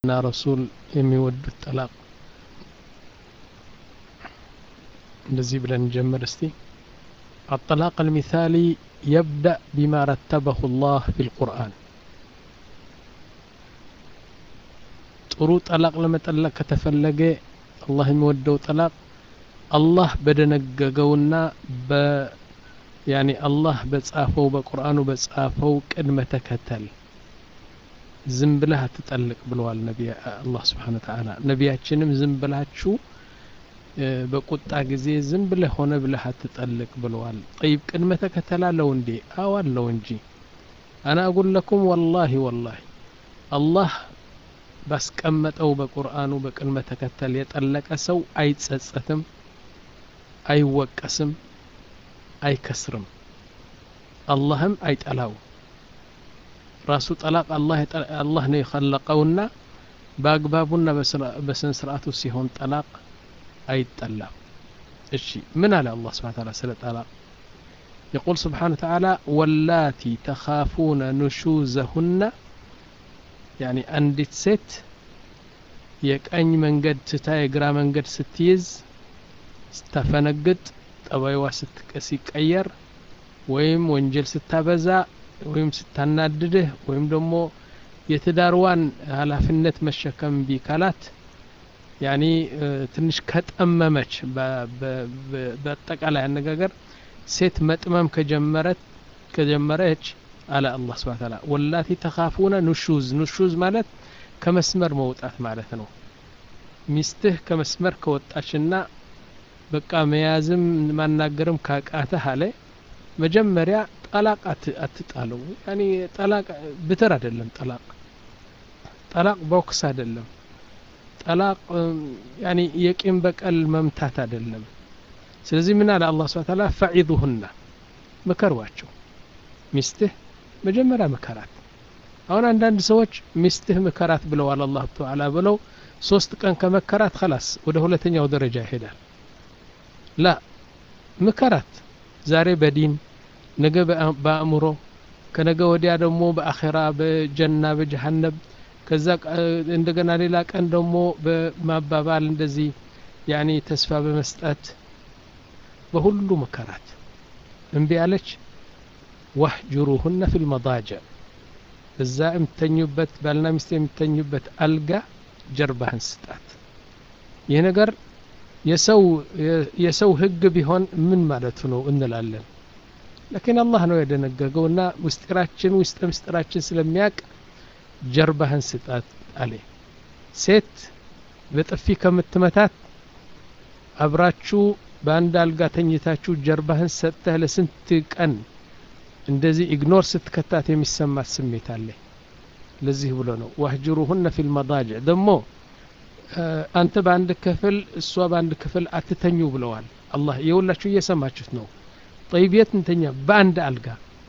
እና ረሱል የሚወዱት ጠላቅ እንደዚህ ብለን እንጀምር እስቲ الطلاق المثالي يبدأ بما رتبه الله في القرآن ጥሩ ጠላቅ ለመጠለቅ ከተፈለገ አላህ የሚወደው ጠላቅ አላህ በደነገገውና በ ያኒ አላህ በጻፈው በቁርአኑ በጻፈው ቅድመ ተከተል ዝም ብለህ አትጠልቅ ብለዋል ነቢይ አላህ ስብሓን ወተዓላ ነቢያችንም ዝም ብላችሁ በቁጣ ጊዜ ዝም ብለህ ሆነ ብለህ አትጠልቅ ብለዋል ጠይብ ቅድመ ተከተል አለው እንዴ አዎ አለው እንጂ አና አጉል ለኩም ወላሂ ወላሂ አላህ ባስቀመጠው በቁርአኑ በቅድመ ተከተል የጠለቀ ሰው አይጸጸትም አይወቀስም አይከስርም አላህም አይጠላው ራሱ ጠላቅ አላህ ነው የኸለቀውና በአግባቡና በስነ ስርዓቱ ሲሆን ጠላቅ አይጠላም እሺ ምን አለ አላህ ስብሓን ታላ ስለ ጠላቅ يقول سبحانه وتعالى واللاتي تخافون نشوزهن يعني أندت ست የቀኝ መንገድ ትታ የግራ መንገድ ስትይዝ ስታፈነግጥ ጠባይዋ ሲቀየር ወይም ወንጀል ስታበዛ ወይም ስታናድድህ ወይም ደግሞ የትዳርዋን ኃላፊነት መሸከም ቢ ካላት ያኒ ትንሽ ከጠመመች በአጠቃላይ አነጋገር ሴት መጥመም ከጀመረት ከጀመረች አለ አላህ ስብሐ ተዓላ ወላቲ ተኻፉነ ኑሹዝ ኑሹዝ ማለት ከመስመር መውጣት ማለት ነው ሚስትህ ከመስመር ከወጣችና በቃ መያዝም ማናገርም ካቃተህ አለ መጀመሪያ ጠላቅ አትጣለው ያኒ ጠላቅ ብትር አይደለም ጠላቅ ጠላቅ ቦክስ አይደለም ጠላቅ ያኒ የቂም በቀል መምታት አይደለም ስለዚህ ምን አለ አላህ ስብሐ ተዓላ ፈዒዙሁና ምከሯቸው ሚስትህ መጀመሪያ ምከራት አሁን አንዳንድ ሰዎች ሚስትህ ምከራት ብለዋል አላህ ተዓላ ብለው ሶስት ቀን ከመከራት خلاص ወደ ሁለተኛው ደረጃ ይሄዳል ላ ምከራት ዛሬ በዲን ነገ በአእምሮ ከነገ ወዲያ ደግሞ በአኼራ በጀና በጀሃነብ ከዛ እንደገና ሌላ ቀን ደግሞ በማባባል እንደዚህ ያኒ ተስፋ በመስጠት በሁሉ መከራት እምቢ አለች ዋህጅሩሁነ ፊ ልመዳጀዕ እዛ የምተኙበት ባልና ሚስት የሚተኙበት አልጋ ጀርባህን ስጣት ይህ ነገር የሰው ህግ ቢሆን ምን ማለቱ ነው እንላለን ለኪን አላህ ነው የደነገገው እና ምስጢራችን ውስጥ ምስጢራችን ስለሚያቅ ጀርባህን ስጣት አለ ሴት በጥፊ ከምትመታት አብራችሁ በአንድ አልጋ ተኝታችሁ ጀርባህን ሰጥተህ ለስንት ቀን እንደዚህ ኢግኖር ስትከታት የሚሰማት ስሜት አለ ለዚህ ብሎ ነው ዋህጅሩሁነ ፊ ልመዳጅዕ ደግሞ አንተ በአንድ ክፍል እሷ በአንድ ክፍል አትተኙ ብለዋል አላህ የሁላችሁ እየሰማችሁት ነው ጠይብ የት እንተኛ በአንድ አልጋ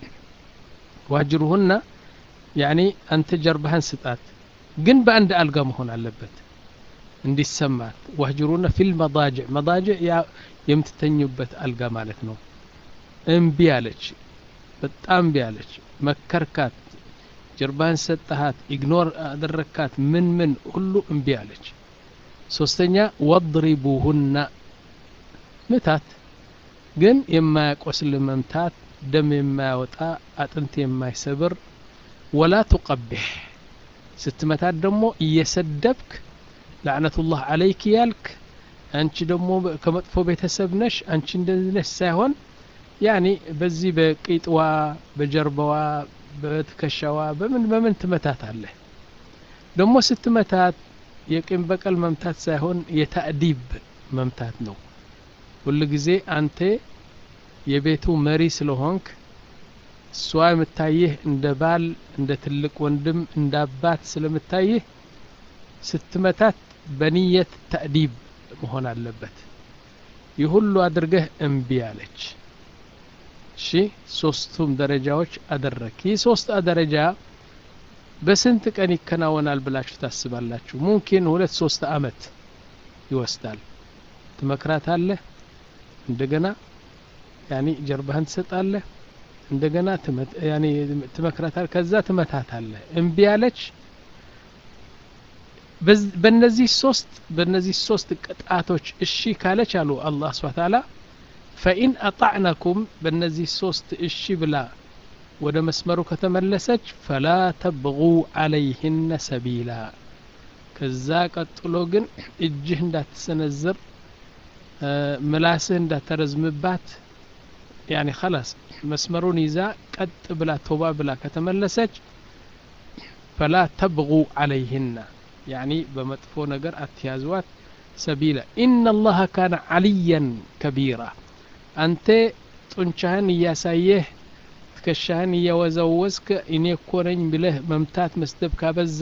ዋጅሩሁና ያኒ አንተ ጀርባህን ስጣት ግን በአንድ አልጋ መሆን አለበት እንዲሰማት ዋህጅሩና ፊል መዳጅዕ መዳጅዕ የምትተኙበት አልጋ ማለት ነው እምቢ አለች በጣም እምቢ አለች መከርካት ጀርባህን ሰጠሃት ኢግኖር አደረካት ምን ምን ሁሉ እምቢ አለች ሶስተኛ ወድሪቡሁና ምታት ግን የማያቆስል መምታት ደም የማያወጣ አጥንት የማይሰብር ወላ ቱቀቢሕ ስትመታት ደግሞ እየሰደብክ ላዕነቱላህ አለይክ ያልክ አንቺ ደግሞ ከመጥፎ ቤተሰብ ነሽ አንቺ እንደዚህ ነሽ ሳይሆን ያኒ በዚህ በቂጥዋ በጀርባዋ በትከሻዋ በምን በምን ትመታት አለህ ደግሞ ስትመታት የቂም በቀል መምታት ሳይሆን የታእዲብ መምታት ነው ሁል ጊዜ አንተ የቤቱ መሪ ስለሆንክ እሷ የምታይህ እንደ ባል እንደ ትልቅ ወንድም እንደ አባት ስለምታይህ ስትመታት በንየት ተእዲብ መሆን አለበት ይህ ሁሉ አድርገህ እምቢ አለች እሺ ሶስቱም ደረጃዎች አደረክ ይህ ሶስት ደረጃ በስንት ቀን ይከናወናል ብላችሁ ታስባላችሁ ሙምኪን ሁለት ሶስት አመት ይወስዳል ትመክራታለህ እንደገና ያኒ ጀርባህን ትሰጣለህ እንደገና ትመክራታለህ ከዛ ትመታታለህ እምቢ አለች በእነዚህ ሶስት በእነዚህ ሶስት ቅጣቶች እሺ ካለች አሉ አላህ ስብሐ ተዓላ ፈኢን አጣዕናኩም በእነዚህ ሶስት እሺ ብላ ወደ መስመሩ ከተመለሰች ፈላ ተብጉ አለይህነ ሰቢላ ከዛ ቀጥሎ ግን እጅህ እንዳትሰነዝር ምላስህ እንዳተረዝምባት ያኒ ከላስ መስመሩን ይዛ ቀጥ ብላ ቶባ ብላ ከተመለሰች ፈላ ተብጉ አለይህና ያኒ በመጥፎ ነገር አትያዝዋት ሰቢላ ኢነ አላህ ካነ ዓልያን ከቢራ አንተ ጡንቻህን እያሳየህ ትከሻህን እያወዛወዝክ እኔ እኮ ነኝ ብለህ መምታት መስደብ ካበዛ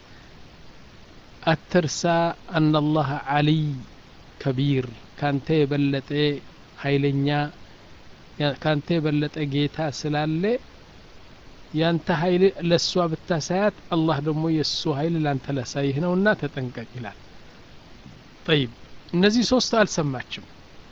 አትርሳ አናላህ ዓሊይ ከቢር ካንተ የበለጠ ኃይለኛ ካንተ የበለጠ ጌታ ስላለ ያንተ ኃይል ለእሷ ብታሳያት አላህ ደግሞ የእሱ ኃይል ላንተ ላሳይህ ነውና ተጠንቀቅ ይላል ጠይብ እነዚህ ሶስቱ አልሰማችም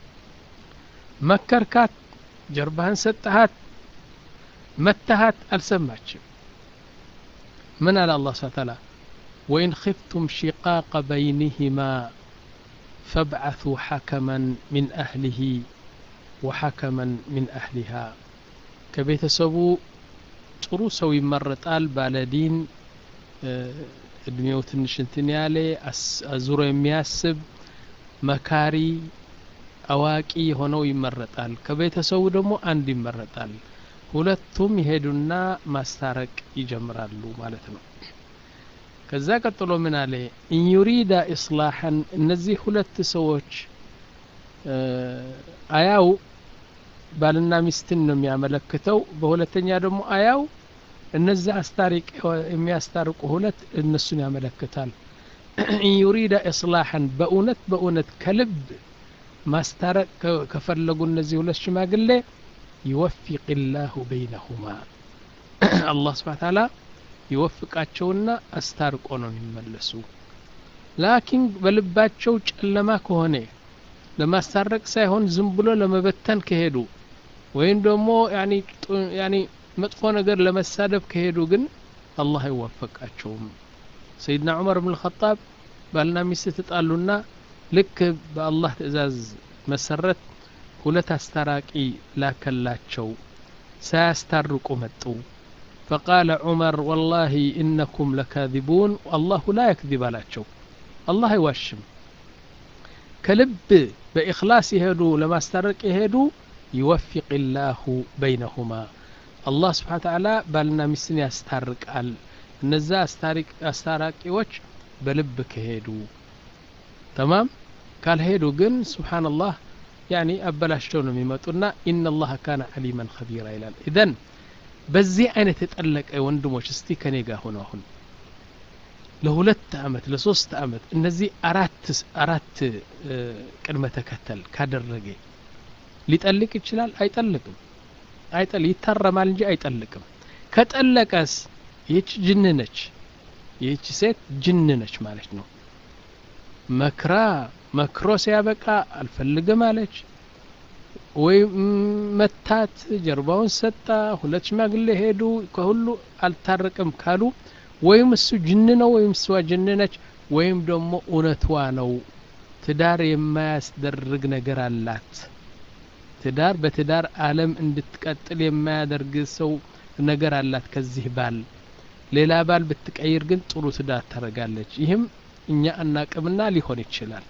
መከርካት ጀርባህን ሰጠሃት መተሃት አልሰማችም ምን አለ አላህ ስብሐ ተዓላ ወኢን ኺፍቱም ሺቃቀ በይንህማ ፈብዓث ሐከመን ሚን አህሊህ ወሐከመን ሚን አህሊሃ ከቤተሰቡ ጥሩ ሰው ይመረጣል ባለዲን እድሜው ትንሽ እንትን ያለ አዙሮ የሚያስብ መካሪ አዋቂ ሆነው ይመረጣል ከቤተሰቡ ደግሞ አንድ ይመረጣል ሁለቱም ይሄዱና ማስታረቅ ይጀምራሉ ማለት ነው ከዛ ቀጥሎ ምን አለ ኢንዩሪዳ ኢስላሐን እነዚህ ሁለት ሰዎች አያው ባልና ሚስትን ነው የሚያመለክተው በሁለተኛ ደግሞ አያው እነዚህ አስታሪቅ የሚያስታርቁ ሁለት እነሱን ያመለክታል ኢንዩሪዳ ኢስላሐን በእውነት በእውነት ከልብ ማስታረቅ ከፈለጉ እነዚህ ሁለት ሽማግሌ ይወፊቅ ላሁ በይነሁማ አላህ ስብሓ ታላ ይወፍቃቸውና አስታርቆ ነው የሚመለሱ ላኪን በልባቸው ጨለማ ከሆነ ለማስታረቅ ሳይሆን ዝም ብሎ ለመበተን ከሄዱ ወይም ደግሞ ያኒ መጥፎ ነገር ለመሳደብ ከሄዱ ግን አላህ አይወፈቃቸውም ሰይድና ዑመር ብን ልኸጣብ ባልና ሚስት ተጣሉና ልክ በአላህ ትእዛዝ መሰረት ሁለት አስታራቂ ላከላቸው ሳያስታርቁ መጡ فقال عمر والله إنكم لكاذبون والله لا يكذب አላቸው አላህ አይዋሽም ከልብ በኢኽላስ የሄዱ ለማስታረቅ የሄዱ ይወፊቅ ላሁ በይነሁማ አላህ ስብሓ ተዓላ ባልና ሚስትን ያስታርቃል እነዛ አስታራቂዎች በልብ ከሄዱ ተማም ካልሄዱ ግን ስብሓንላህ ያኒ አበላሽተው ነው የሚመጡና ኢነ ላህ ካነ ዓሊመን ከቢራ ይላል ኢዘን በዚህ አይነት የጠለቀ ወንድሞች እስቲ ከኔ ጋር ሆነ አሁን ለሁለት አመት ለሶስት አመት እነዚህ አራት አራት ቅድመ ተከተል ካደረገ ሊጠልቅ ይችላል አይጠልቅም አይጠል ይታረማል እንጂ አይጠልቅም ከጠለቀስ ይህች ጅን ነች ይህች ሴት ጅን ነች ማለት ነው መክራ መክሮ ሲያበቃ አልፈልግም አለች ወይም መታት ጀርባውን ሰጣ ሁለት ሽማግሌ ሄዱ ከሁሉ አልታረቅም ካሉ ወይም እሱ ጅን ነው ወይም እሷ ጅን ነች ወይም ደግሞ እውነቷ ነው ትዳር የማያስደርግ ነገር አላት ትዳር በትዳር አለም እንድትቀጥል የማያደርግ ሰው ነገር አላት ከዚህ ባል ሌላ ባል ብትቀይር ግን ጥሩ ትዳር ታደርጋለች ይህም እኛ አናቅምና ሊሆን ይችላል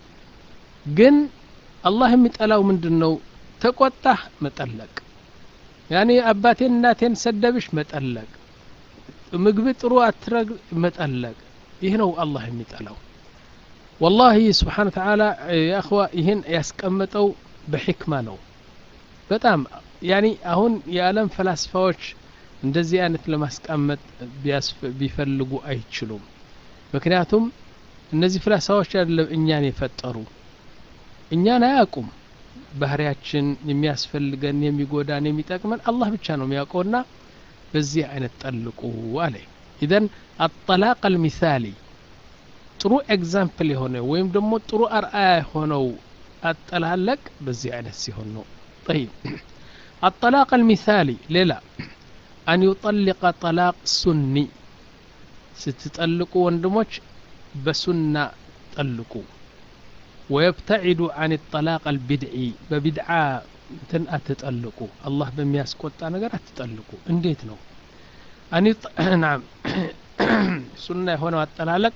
ግን አላህ የሚጠላው ምንድን ነው ተቆጣህ መጠለቅ ያኔ አባቴን እናቴን ሰደብሽ መጠለቅ ምግብ ጥሩ አትረግ መጠለቅ ይህ ነው አላህ የሚጠላው ወላሂ ስብሓን ተዓላ የአኽዋ ይህን ያስቀመጠው በሕክማ ነው በጣም ያኒ አሁን የዓለም ፈላስፋዎች እንደዚህ አይነት ለማስቀመጥ ቢፈልጉ አይችሉም ምክንያቱም እነዚህ ፍላሳዎች አይደለም እኛን የፈጠሩ እኛን አያውቁም ባህሪያችን የሚያስፈልገን የሚጎዳን የሚጠቅመን አላህ ብቻ ነው የሚያውቀውና በዚህ አይነት ጠልቁ አለ ኢዘን አጠላቅ አልሚሳሊ ጥሩ ኤግዛምፕል የሆነ ወይም ደግሞ ጥሩ አርአያ የሆነው አጠላለቅ በዚህ አይነት ሲሆን ነው طيب الطلاق المثالي ሌላ أن يطلق طلاق سني ስትጠልቁ ወንድሞች በሱና ጠልቁ ወየብተዒዱ አን ጠላቅ አልቢድዒ በቢድዓ እንትን አትጠልቁ አላህ በሚያስቆጣ ነገር አትጠልቁ እንዴት ነው ናም ሱና የሆነው አጠላለቅ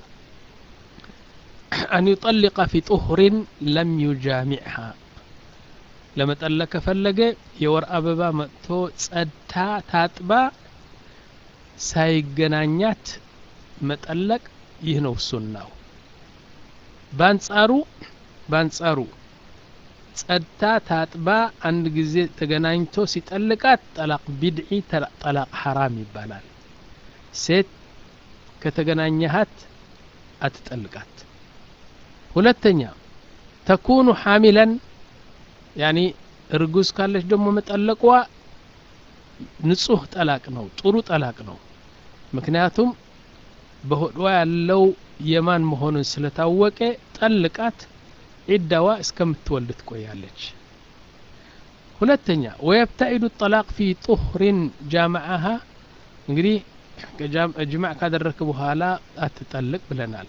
አን ዩጠሊቀ ፊ ጡሁሪን ለም ዩጃሚዕሃ ለመጠለቅ ከፈለገ የወር አበባ መጥቶ ጸድታ ታጥባ ሳይገናኛት መጠለቅ ይህ ነው ሱናው በአንጻሩ በአንጻሩ ጸድታ ታጥባ አንድ ጊዜ ተገናኝቶ ሲጠልቃት ጠላቅ ቢድዒ ጠላቅ ሐራም ይባላል ሴት ከተገናኘሃት አትጠልቃት ሁለተኛ ተኩኑ ሐሚለን ያኒ እርጉዝ ካለች ደግሞ መጠለቋ ንጹህ ጠላቅ ነው ጥሩ ጠላቅ ነው ምክንያቱም በሆዷ ያለው የማን መሆኑን ስለታወቀ ጠልቃት ዒዳዋ እስከምትወልድ ትቆያለች ሁለተኛ ወየብተዒዱ ጠላቅ ፊ ጡህሪን ጃማዓሃ እንግዲህ ጅማዕ ካደረክ በኋላ አትጠልቅ ብለናል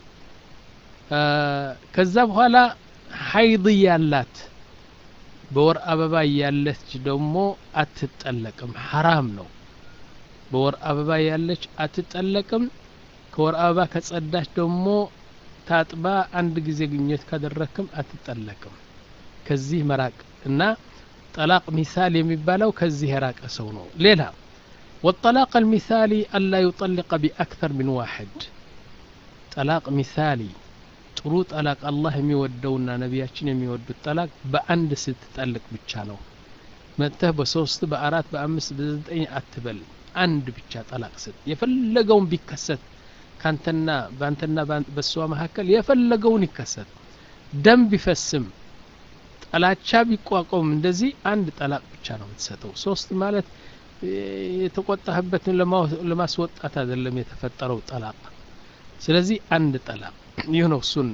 ከዛ በኋላ ሀይድ ያላት በወር አበባ ያለች ደግሞ አትጠለቅም ሐራም ነው በወር አበባ ያለች አትጠለቅም ከወር አበባ ከጸዳች ደግሞ ታጥባ አንድ ጊዜ ግኘት ካደረክም አትጠለቅም ከዚህ መራቅ እና ጠላቅ ሚሳል የሚባለው ከዚህ የራቀ ሰው ነው ሌላ والطلاق المثالي ألا يطلق بأكثر من واحد طلاق مثالي ጥሩ ጠላቅ አላህ የሚወደውና ነቢያችን የሚወዱት ጠላቅ በአንድ ስትጠልቅ ብቻ ነው መጥተህ በሶስት በአራት በአምስት በዘጠኝ አትበል አንድ ብቻ ጠላቅ ስጥ የፈለገውን ቢከሰት ካንተና በአንተና በእሷ መካከል የፈለገውን ይከሰት ደም ቢፈስም ጠላቻ ቢቋቋም እንደዚህ አንድ ጠላቅ ብቻ ነው የምትሰጠው ሶስት ማለት የተቆጣህበትን ለማስወጣት አይደለም የተፈጠረው ጠላቅ ስለዚህ አንድ ጠላቅ ይህ ነው ሱና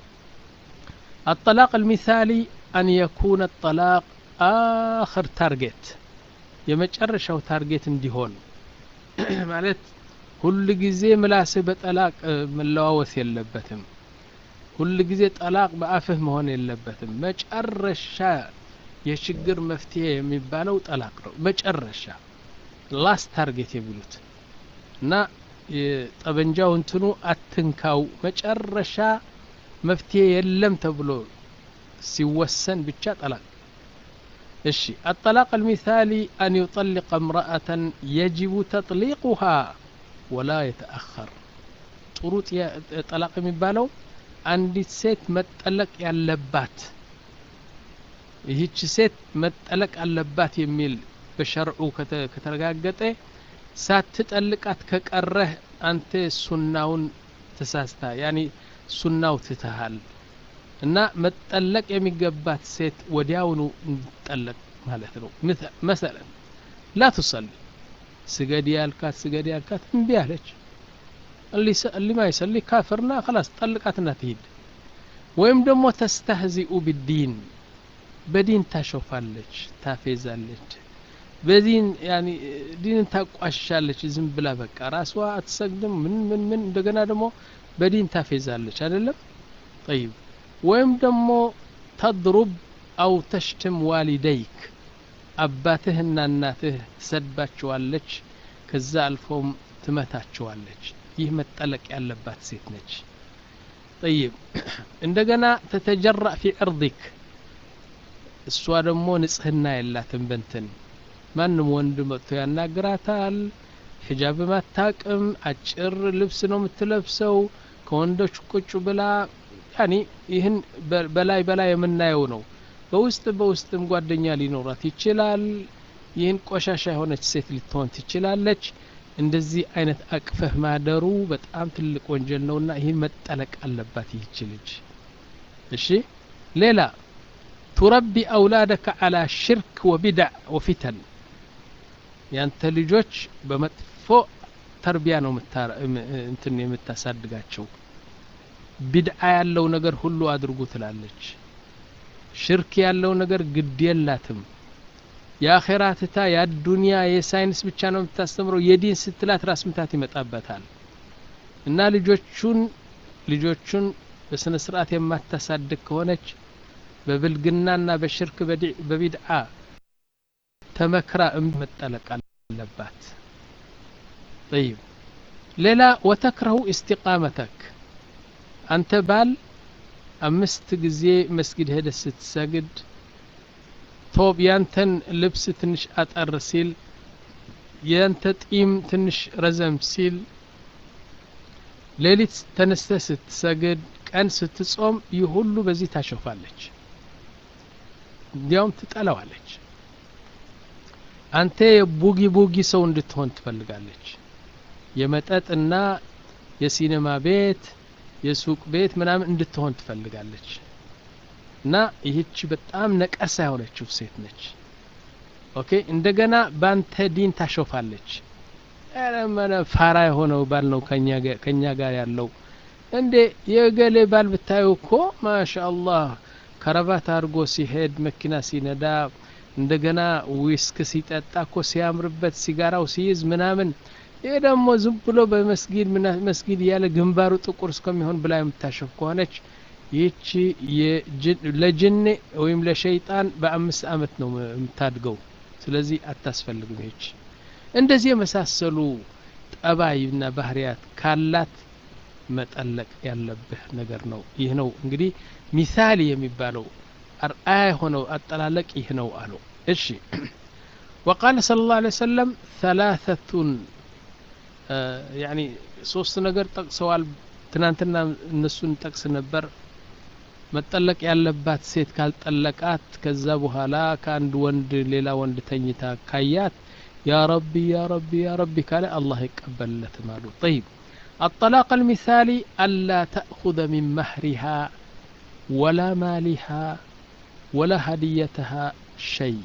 الطلاق المثالي أن يكون الطلاق آخر تارجت የመጨረሻው ታርጌት እንዲሆን ማለት ሁል ጊዜ ምላስህ በጠላቅ መለዋወስ የለበትም ሁል ጊዜ ጠላቅ በአፍህ መሆን የለበትም መጨረሻ የችግር መፍትሄ የሚባለው ጠላቅ ነው መጨረሻ ላስት ታርጌት የሚሉት እና ጠበንጃው እንትኑ አትንካው መጨረሻ መፍትሄ የለም ተብሎ ሲወሰን ብቻ ጠላቅ እሺ الطلاق المثالي أن يطلق امرأة يجب تطليقها ولا يتأخر ጥሩ ጠላቅ የሚባለው አንዲት ሴት መጠለቅ ያለባት ይህች ሴት መጠለቅ አለባት የሚል በሸርዑ ከተረጋገጠ ሳትጠልቃት ከቀረህ አንተ ሱናውን ተሳስታ ያኒ ሱናው ትተሃል እና መጠለቅ የሚገባት ሴት ወዲያውኑ እንድጠለቅ ማለት ነው መሰለን ላ ትሰሊ ስገድ ያልካት ስገድ ያልካት እምቢ አለች اللي ما يصلي كافرنا خلاص طلقتنا تهيد ወይም ደግሞ ተስተህዚኡ ቢዲን በዲን ታሾፋለች ታፌዛለች በዲን ያኒ ዲንን ታቋሻለች ዝም ብላ በቃ ራሷ አትሰግድም ምን ምን ምን እንደገና ደግሞ በዲን ታፌዛለች አይደለም ጠይብ ወይም ደግሞ ተድሩብ አው ተሽትም ዋሊደይክ አባትህና እናትህ ትሰድባቸዋለች ከዛ አልፎም ትመታቸዋለች ይህ መጠለቅ ያለባት ሴት ነች ጠይብ እንደገና ተተጀራእ ፊ ዕርዲክ እሷ ደግሞ ንጽህና የላትም በንትን ማንም ወንድ መጥቶ ያናግራታል ሒጃብም አታቅም አጭር ልብስ ነው የምትለብሰው ከወንዶች ቁጭ ብላ ያኒ ይህን በላይ በላይ የምናየው ነው በውስጥ በውስጥም ጓደኛ ሊኖራት ይችላል ይህን ቆሻሻ የሆነች ሴት ልትሆን ትችላለች እንደዚህ አይነት አቅፈህ ማደሩ በጣም ትልቅ ወንጀል ነውና ይህ መጠለቅ አለባት ይህች ልጅ እሺ ሌላ ቱረቢ አውላደከ አላ ሽርክ ወቢድዕ ወፊተን ያንተ ልጆች በመጥፎ ተርቢያ ነው እንትን የምታሳድጋቸው ቢድዓ ያለው ነገር ሁሉ አድርጉ ትላለች ሽርክ ያለው ነገር ግድ የላትም የአኼራ ትታ የአዱንያ የሳይንስ ብቻ ነው የምታስተምረው የዲን ስትላት ራስ ምታት ይመጣበታል እና ልጆቹን ልጆቹን በስነ ስርዓት የማታሳድግ ከሆነች በብልግናና በሽርክ በቢድዓ ተመክራ መጠለቅ አለባት ጠይብ ሌላ ወተክረሁ እስቲቃመተክ አንተ ባል አምስት ጊዜ መስጊድ ሄደ ስትሰግድ ቶብ ያንተን ልብስ ትንሽ አጠር ሲል ያንተ ጢም ትንሽ ረዘም ሲል ሌሊት ተነስተ ስትሰግድ ቀን ስትጾም ይህ ሁሉ በዚህ ታሸፋለች እንዲያውም ትጠላዋለች አንተ የቡጊ ቡጊ ሰው እንድትሆን ትፈልጋለች የመጠጥና የሲኔማ ቤት የሱቅ ቤት ምናምን እንድትሆን ትፈልጋለች እና ይህች በጣም ነቀሳ የሆነችው ሴት ነች ኦኬ እንደገና ባንተ ዲን ታሾፋለች ረመነ ፋራ የሆነው ባል ነው ከኛ ጋር ያለው እንዴ የገሌ ባል ብታዩ እኮ ማሻ አላህ ከረባት አድርጎ ሲሄድ መኪና ሲነዳ እንደገና ዊስክ ሲጠጣ እኮ ሲያምርበት ሲጋራው ሲይዝ ምናምን ይህ ደግሞ ዝም ብሎ በመስጊድ መስጊድ እያለ ግንባሩ ጥቁር እስከሚሆን ብላ የምታሸፍ ከሆነች ይህቺ ለጅኔ ወይም ለሸይጣን በአምስት አመት ነው የምታድገው ስለዚህ አታስፈልግም ይህች እንደዚህ የመሳሰሉ ጠባይና ባህርያት ካላት መጠለቅ ያለብህ ነገር ነው ይህ ነው እንግዲህ ሚሳሊ የሚባለው አርአያ የሆነው አጠላለቅ ይህ ነው አሉ እሺ وقال صلى الله عليه وسلم ثلاثة يعني ሶስት ነገር ጠቅሰዋል ትናንትና እነሱን ጠቅስ ነበር መጠለቅ ያለባት ሴት ካልጠለቃት ከዛ በኋላ ከአንድ ወንድ ሌላ ወንድ ተኝታ ካያት ያ ረቢ ያ ረቢ ያ ረቢ ካለ አላህ ይቀበልለትም አሉ ጠይብ الطلاق المثالي ألا تأخذ من مهرها ولا مالها ولا هديتها شيء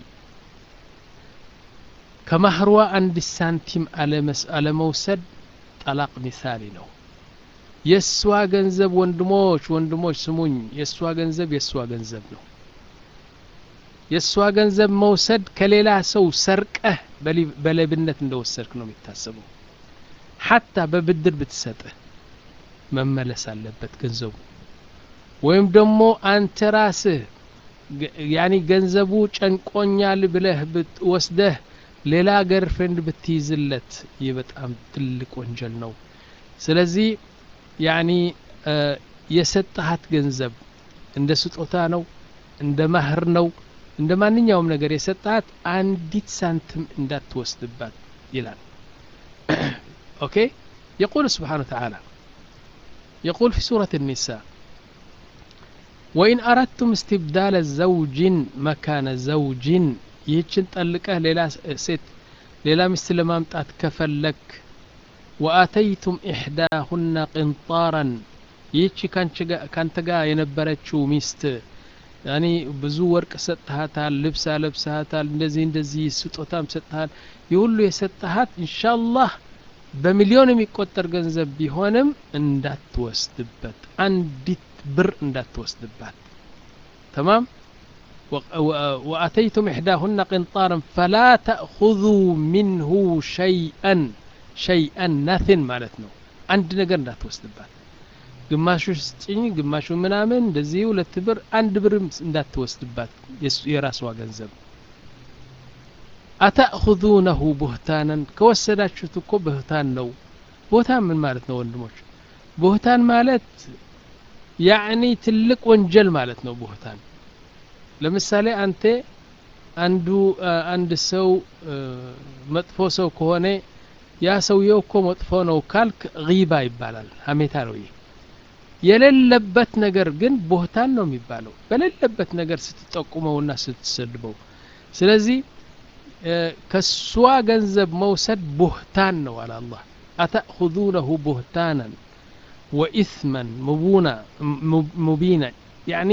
كمهروا عند السانتيم على موسد طلاق مثالي ነው የእሷ ገንዘብ ወንድሞች ወንድሞች ስሙኝ የእሷ ገንዘብ የእሷ ገንዘብ ነው የእሷ ገንዘብ መውሰድ ከሌላ ሰው ሰርቀህ በሌብነት እንደወሰድክ ነው የሚታሰበው ሐታ በብድር ብትሰጥህ መመለስ አለበት ገንዘቡ ወይም ደግሞ አንተ ራስህ ያኒ ገንዘቡ ጨንቆኛል ብለህ ወስደህ ሌላ ገርፍሬንድ ብትይዝለት ይህ በጣም ትልቅ ወንጀል ነው ስለዚህ ያኒ የሰጠሃት ገንዘብ እንደ ስጦታ ነው እንደ ማህር ነው እንደ ማንኛውም ነገር የሰጠሃት አንዲት ሳንትም እንዳትወስድባት ይላል ኦኬ يقول سبحانه وتعالى يقول في سورة النساء وإن أردتم استبدال زوج مكان زوج يهجن طلقه ليلا ست ليلا مثل ما مطات كفلك وآتيتم إحداهن قنطارا ይህቺ ካንተ ጋር የነበረችው ሚስት ያኒ ብዙ ወርቅ ሰጥሃታል ልብስ አለብስሃታል እንደዚህ እንደዚህ ስጦታም ሰጥሃል ይህ ሁሉ የሰጠሃት ኢንሻአላህ በሚሊዮን የሚቆጠር ገንዘብ ቢሆንም እንዳትወስድበት አንዲት ብር እንዳትወስድባት ተማም وأتيتم إحداهن قنطارا فلا تأخذوا منه شيئا شيئا nothing ማለት ነው አንድ ነገር እንዳትወስድባት ግማሹ ስጭኝ ግማሹ ምናምን እንደዚህ ሁለት ብር አንድ ብርም እንዳትወስድባት የራሷ ገንዘብ አተእኹዙነሁ ቡህታናን ከወሰዳችሁት እኮ ብህታን ነው ቦታን ምን ማለት ነው ወንድሞች ቡህታን ማለት ያዕኒ ትልቅ ወንጀል ማለት ነው ቡህታን ለምሳሌ አንተ አንዱ አንድ ሰው መጥፎ ሰው ከሆነ ያ ሰውየው እኮ መጥፎ ነው ካልክ ጊባ ይባላል ሀሜታ ነው ይህ የሌለበት ነገር ግን ቦህታን ነው የሚባለው በሌለበት ነገር ስትጠቁመውና ስትሰድበው ስለዚህ ከሷ ገንዘብ መውሰድ ቡህታን ነው አለ አላህ አተእኹዙነሁ ቡህታናን ወኢስመን ሙቡና ሙቢና ያኒ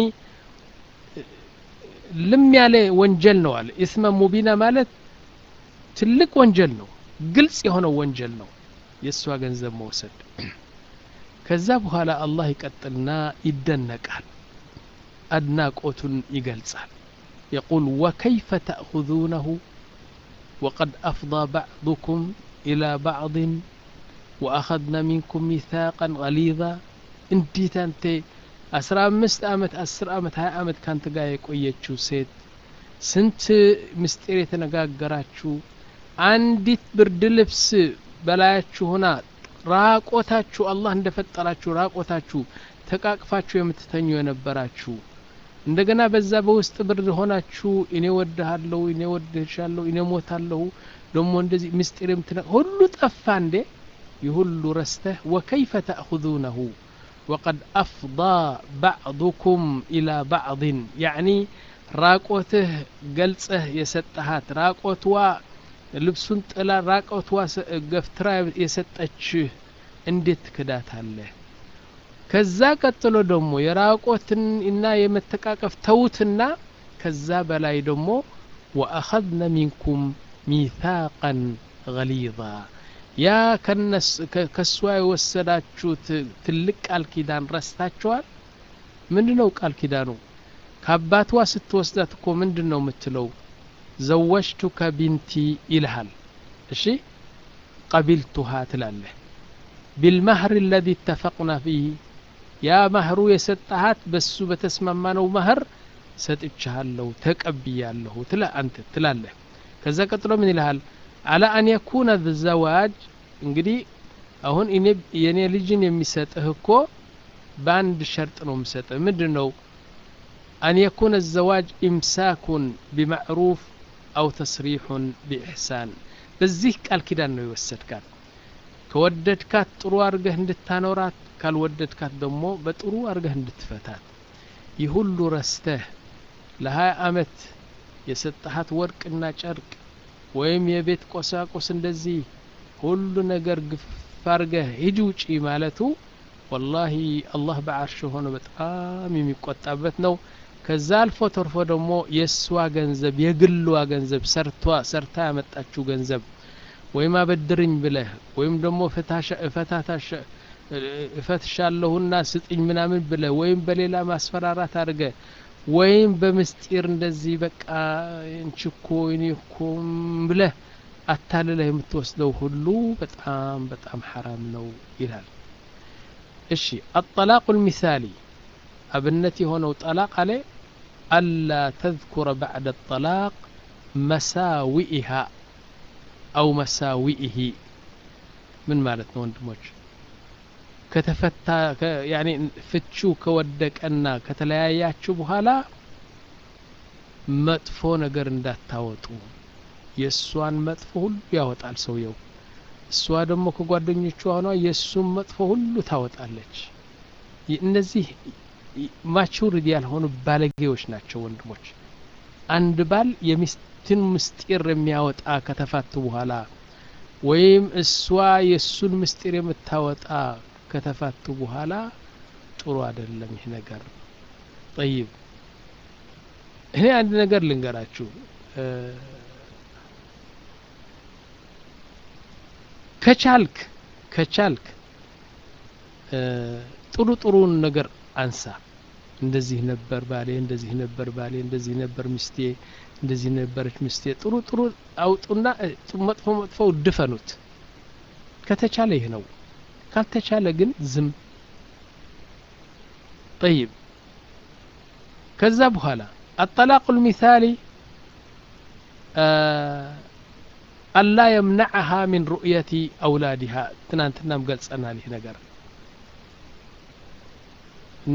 ልም ያለ ወንጀል ነው አለ ኢስመን ሙቢና ማለት ትልቅ ወንጀል ነው ግልጽ የሆነው ወንጀል ነው የእሷ ገንዘብ መውሰድ ከዛ በኋላ አላህ ይቀጥልና ይደነቃል አድናቆቱን ይገልጻል يقول وكيف تأخذونه وقد أفضى بعضكم إلى بعض وأخذنا منكم ميثاقا غليظا እንዴት አንተ አስራ አምስት አመት አስር አመት ሀያ አመት ካንተ ጋር የቆየችው ሴት ስንት ምስጢር የተነጋገራችሁ አንዲት ብርድ ልብስ በላያችሁ ሆና ራቆታችሁ አላህ እንደፈጠራችሁ ራቆታችሁ ተቃቅፋችሁ የምትተኙ የነበራችሁ እንደገና በዛ በውስጥ ብርድ ሆናችሁ እኔ ወድሃለሁ እኔ ወድሻለሁ እኔ ሞታለሁ ደሞ እንደዚህ ምስጢር የምትነ ሁሉ ጠፋ እንዴ ይህ ሁሉ ረስተህ ወከይፈ ተእኹذونه ወቀድ አፍضى ባዕضኩም ኢላ ባዕضን ያዕኒ ራቆትህ ገልጸህ የሰጠሃት ራቆትዋ ልብሱን ጥላ ራቆትዋ ገፍትራ የሰጠችህ እንዴት ትክዳታለህ ከዛ ቀጥሎ ደግሞ የራቆትን እና የመተቃቀፍ ተውትና ከዛ በላይ ደግሞ ወአኸዝነ ሚንኩም ሚታቀን ገሊዛ ያ ከእሷ የወሰዳችሁት ትልቅ ቃል ኪዳን ረስታችኋል ምንድ ነው ቃል ኪዳኑ ከአባትዋ ስትወስዳት እኮ ምንድን ነው የምትለው ዘወጅቱከ ቢንቲ ይልሃል እሺ ቀቢልቱሃ ትላለህ ቢልማህር አለዚ እተፈቅና ፊህ ያ ማህሩ የሰጠሃት በሱ በተስማማነው ማህር ሰጥቻለሁ ተቀብያለሁ ትላ አንተ ትላለህ ከዛ ቀጥሎ ምን ይልሃል አላ አን የኩነ ዘዋጅ እንግዲህ አሁን የኔ ልጅን የሚሰጥህ እኮ በአንድ ሸርጥ ነው የሚሰጥህ ምንድን ነው አን የኩነ ዘዋጅ ኢምሳኩን ቢማዕሩፍ አው ተስሪሑን ቢኢሕሳን በዚህ ቃል ኪዳን ነው የወሰድካት ከወደድካት ጥሩ አርገህ እንድታኖራት ካልወደድካት ደግሞ በጥሩ አርገህ እንድትፈታት ይህ ሁሉ ረስተህ ለሀያ አመት የሰጠሃት ወርቅና ጨርቅ ወይም የቤት ቆሳቁስ እንደዚህ ሁሉ ነገር ግፍ አርገህ ሂጂ ውጪ ማለቱ ወላሂ አላህ በዓርሽ ሆኖ በጣም የሚቆጣበት ነው ከዛ አልፎ ተርፎ ደግሞ የእሷ ገንዘብ የግልዋ ገንዘብ ሰርቷ ሰርታ ያመጣችው ገንዘብ ወይም አበድርኝ ብለህ ወይም ደግሞ እፈትሻለሁና ስጥኝ ምናምን ብለህ ወይም በሌላ ማስፈራራት አድርገ ወይም በምስጢር እንደዚህ በቃ እንችኮ እኔ እኮ ብለህ አታልለህ የምትወስደው ሁሉ በጣም በጣም ሐራም ነው ይላል እሺ አጠላቁ ልሚሳሊ አብነት የሆነው ጠላቅ አለ አላ ተذኩረ ባዕድ ጠላቅ መሳዊኢሃ አው መሳዊኢሂ ምን ማለት ነው ወንድሞች ከተፈታ ያኔ ፍቹ ከወደቀና ከተለያያችሁ በኋላ መጥፎ ነገር እንዳታወጡ የእሷን መጥፎ ሁሉ ያወጣል ሰውየው እሷ ደግሞ ከጓደኞቿ ሆኗ የእሱን መጥፎ ሁሉ ታወጣለች እነዚህ ማቹሪድ ያልሆኑ ባለጌዎች ናቸው ወንድሞች አንድ ባል የሚስትን ምስጢር የሚያወጣ ከተፋቱ በኋላ ወይም እሷ የእሱን ምስጢር የምታወጣ ከተፋቱ በኋላ ጥሩ አይደለም ይህ ነገር ጠይብ እኔ አንድ ነገር ልንገራችሁ ከቻልክ ከቻልክ ጥሩ ጥሩን ነገር አንሳ እንደዚህ ነበር ባሌ እንደዚህ ነበር ባሌ እንደዚህ ነበር ሚስቴ እንደዚህ ነበረች ሚስቴ ጥሩ ጥሩ አውጡና መጥፎ መጥፎው ድፈኑት ከተቻለ ይህ ነው ካልተቻለ ግን ዝም ጠይብ ከዛ በኋላ አጠላቁ ልሚሳሊ አላ የምነዐሃ ሚን ሩእየቲ አውላዲሃ ትናንትናም ገልጸናል ይህ ነገር እና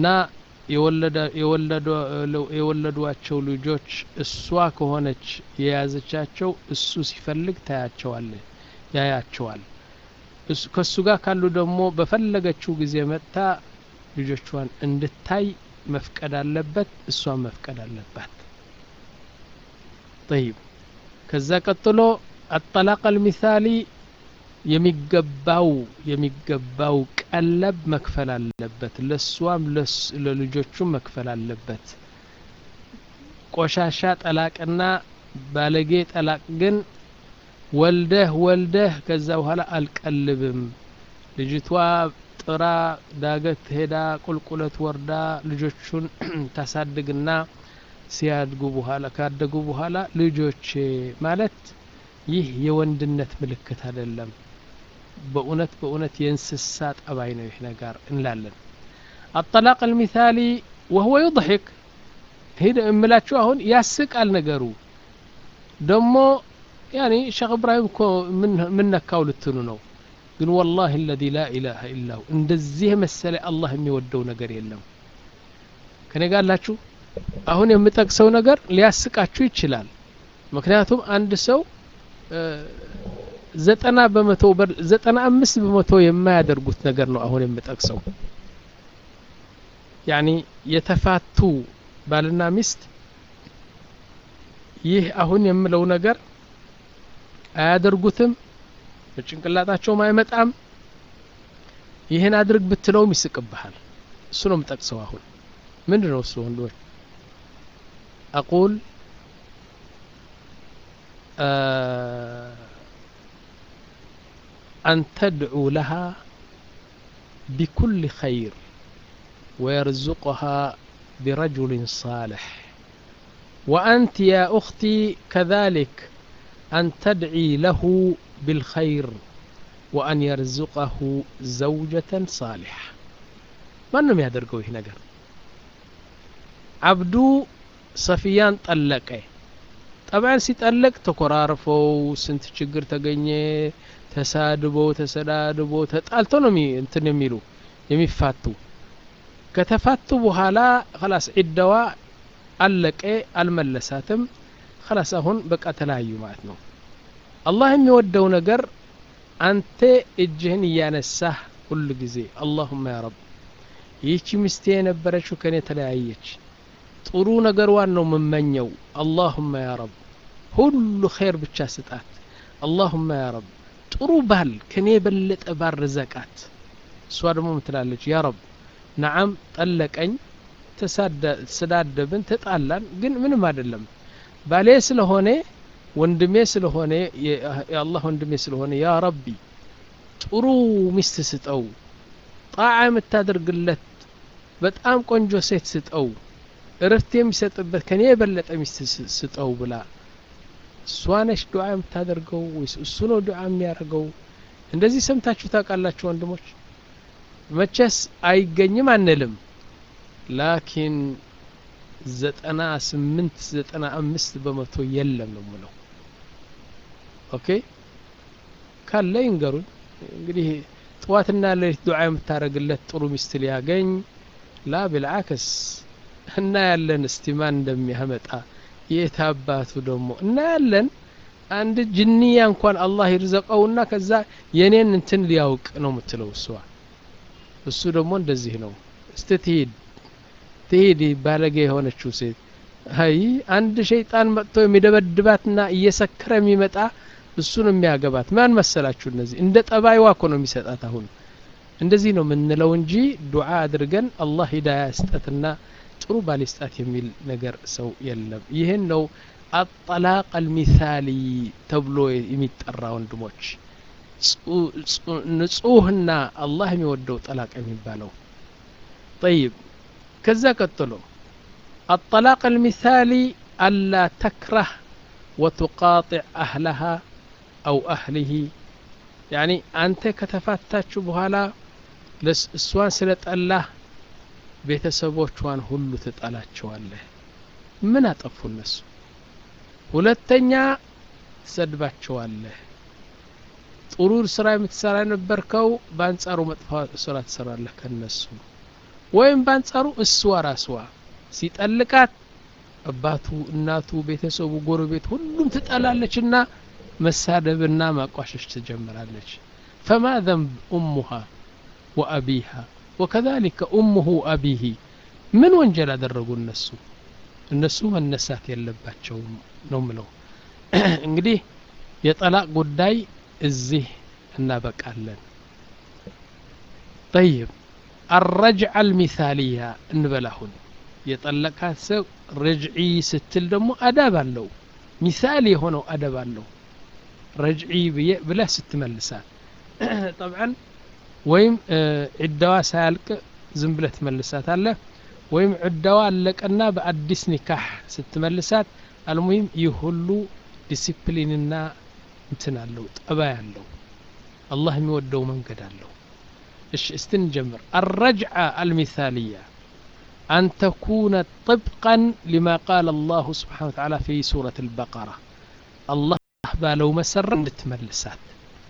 የወለዷቸው ልጆች እሷ ከሆነች የያዘቻቸው እሱ ሲፈልግ ታያቸዋለ ያያቸዋል ከእሱ ጋር ካሉ ደግሞ በፈለገችው ጊዜ መጥታ ልጆቿን እንድታይ መፍቀድ አለበት እሷን መፍቀድ አለባት ጠይብ ከዛ ቀጥሎ አጠላቅ አልሚሳሊ የሚገባው የሚገባው ቀለብ መክፈል አለበት ለእሷም ለልጆቹም መክፈል አለበት ቆሻሻ ጠላቅና ባለጌ ጠላቅ ግን ወልደህ ወልደህ ከዛ በኋላ አልቀልብም ልጅቷ ጥራ ዳገት ሄዳ ቁልቁለት ወርዳ ልጆቹን ታሳድግና ሲያድጉ በኋላ ካደጉ በኋላ ልጆቼ ማለት ይህ የወንድነት ምልክት አይደለም በእውነት በእውነት የእንስሳ ጠባይ ነው ይህ ነገር እንላለን الطلاق المثالي وهو يضحك ሄደ እምላችሁ አሁን ያስቃል ነገሩ ደሞ ያኒ ሸክ እብራሂም እኮ ምን ነካው ልትኑ ነው ግን ወላሂ አለዚ ላ ኢላሃ ኢላሁ እንደዚህ የመሰለ አላህ የሚወደው ነገር የለም ከኔ ጋር አላችሁ አሁን የምጠቅሰው ነገር ሊያስቃችሁ ይችላል ምክንያቱም አንድ ሰው ዘጠና በመቶ ዘጠና አምስት በመቶ የማያደርጉት ነገር ነው አሁን የምጠቅሰው ያኒ የተፋቱ ባልና ሚስት ይህ አሁን የምለው ነገር አያደርጉትም በጭንቅላታቸውም አይመጣም ይህን አድርግ ብትለውም ይስቅብሃል እሱ ነው የምጠቅሰው አሁን ምንድን ነው እሱ ወንዶች አቁል أن تدعو لها بكل خير ويرزقها برجل صالح وأنت يا أختي كذلك أن تدعي له بالخير وأن يرزقه زوجة صالحة ማንም ያደርገው ይህ ነገር አብዱ ሰፊያን ጠለቀ ጠብዓን ሲጠለቅ ተኮራርፈው ስንት ችግር ተገኘ ተሳድበው ተሰዳድበው ተጣልቶ ነው እንትን የሚሉ የሚፋቱ ከተፋቱ በኋላ ከላስ ዒዳዋ አለቀ አልመለሳትም ከላስ አሁን በቃ ተለያዩ ማለት ነው አላህ የሚወደው ነገር አንተ እጅህን እያነሳህ ሁል ጊዜ አላሁማ ያ ረብ ይህቺ ሚስቴ የነበረችው ከኔ ተለያየች ጥሩ ነገርዋን ነው የምመኘው አላሁማ ያ ረብ ሁሉ ኸይር ብቻ ስጣት አላሁማ ያ ረብ ጥሩ ባል ከኔ የበለጠ ባል ርዘቃት እሷ ደግሞ ምትላለች ያ ረብ ነዓም ጠለቀኝ ተሰዳደብን ተጣላን ግን ምንም አይደለም ባሌ ስለሆነ ወንድሜ ስለሆነ የአላህ ወንድሜ ስለሆነ ያ ረቢ ጥሩ ሚስት ስጠው ጣዓ የምታደርግለት በጣም ቆንጆ ሴት ስጠው እረፍት የሚሰጥበት ከኔ የበለጠ ሚስት ስጠው ብላ እሷ ነች ዱዓ የምታደርገው ወይስ እሱ ነው ዱዓ የሚያደርገው እንደዚህ ሰምታችሁ ታውቃላችሁ ወንድሞች መቼስ አይገኝም አንልም ላኪን ዘጠና ስምንት ዘጠና አምስት በመቶ የለም ነው ምለው ኦኬ ካለ ይንገሩን እንግዲህ ጥዋትና ሌሊት ዱዓ የምታደረግለት ጥሩ ሚስት ሊያገኝ ላ ብልዓክስ እናያለን እስቲ ማን እንደሚያመጣ የት አባቱ ደግሞ እናያለን አንድ ጅንያ እንኳን አላህ ይርዘቀውና ከዛ የኔን እንትን ሊያውቅ ነው የምትለው እሷ እሱ ደግሞ እንደዚህ ነው እስቲ ትሂድ ትሂድ ባለጌ የሆነችው ሴት አይ አንድ ሸይጣን መጥቶ የሚደበድባትና እየሰከረ የሚመጣ እሱን የሚያገባት ማን መሰላችሁ እነዚህ እንደ ጠባይዋ እኮ ነው የሚሰጣት አሁን እንደዚህ ነው የምንለው እንጂ ዱዓ አድርገን አላህ ሂዳያ ስጠትና ጥሩ ባል ስጣት የሚል ነገር ሰው የለም ይህን ነው አጠላቅ አልሚሳሊ ተብሎ የሚጠራ ወንድሞች ንጹህና አላህ የሚወደው ጠላቅ የሚባለው ጠይብ ከዛ ቀጥሎ الطلاق المثالي ألا تكره وتقاطع أهلها أو أهله يعني أنت كتفاتاتش بهالا እሷን ስለጠላህ ቤተሰቦቿን ሁሉ ትጠላቸዋለህ ምን አጠፉ እነሱ ሁለተኛ ትሰድባቸዋለህ ጥሩ ስራ የምትሰራ የነበርከው በአንጻሩ መጥፎ ስራ ትሰራለህ ከነሱ ወይም በአንጻሩ እስዋ ራስዋ ሲጠልቃት አባቱ እናቱ ቤተሰቡ ጎረቤት ሁሉም ትጠላለችና መሳደብና ማቋሸሽ ትጀምራለች ፈማ ዘንብ ኡሙሃ ወአቢሃ ወከዛሊከ ኡሙሁ አቢሂ ምን ወንጀል አደረጉ እነሱ እነሱ መነሳት የለባቸውም ነው ምለው እንግዲህ የጠላቅ ጉዳይ እዚህ እናበቃለን ጠይብ አረጅዓ አልሚሳሊያ እንበላሁን የጠለቃት ሰው ረጅዒ ስትል ደግሞ አዳብ አለው ሚሳል የሆነው አደብ አለው ረጅዒ ብለህ ስትመልሳት ጠብዓን ወይም ዒዳዋ ሳያልቅ ዝም ብለህ ትመልሳት አለህ ወይም ዒዳዋ አለቀና በአዲስ ኒካህ ስትመልሳት አልሙሂም ይህ ሁሉ ዲሲፕሊንና እንትን አለው ጠባይ አለው አላህ የሚወደው መንገድ አለው እሺ እስቲ እንጀምር الرجعة المثالية أن تكون طبقا لما قال الله سبحانه وتعالى في سورة البقرة الله ባለው መሰረት እንድትመልሳት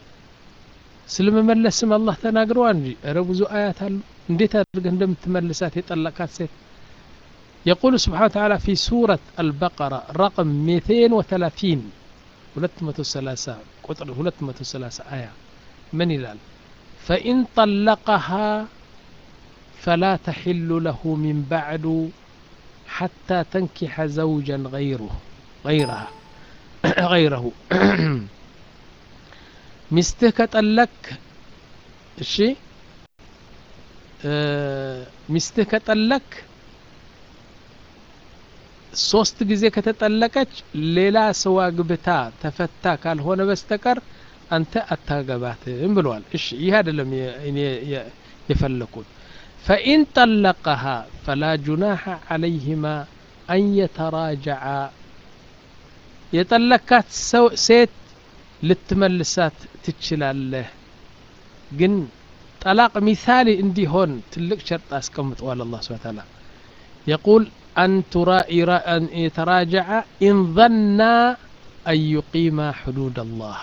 ስለመመለስም አላህ ተናግረዋል እንጂ እረ ብዙ አያት አሉ እንዴት አድርገህ እንደምትመልሳት የጠለቃት ሴት يقول سبحانه وتعالى في سورة البقرة رقم 230 230 قطر 230 آية من يلال فإن طلقها فلا تحل له من بعد حتى تنكح زوجا غيره غيرها غيره ሚስትህ ከጠለክ እሺ ሚስትህ ከጠለክ ሶስት ጊዜ ከተጠለቀች ሌላ ሰው አግብታ ተፈታ ካልሆነ በስተቀር አንተ አታገባትም ብለዋል እሺ ይህ አይደለም እኔ የፈለኩት ፈኢን ጠለቀሃ ፈላ ጁናሐ ዓለይህማ አን የተራጀዓ የጠለካት ሴት ልትመልሳት ትችላለህ ግን ጠላቅ ሚሳሌ እንዲሆን ትልቅ ሸርጥ አስቀምጠዋል አላህ ስብሐ ተዓላ يقول أن ترى أن يتراجع إن ظن أن يقيم حدود الله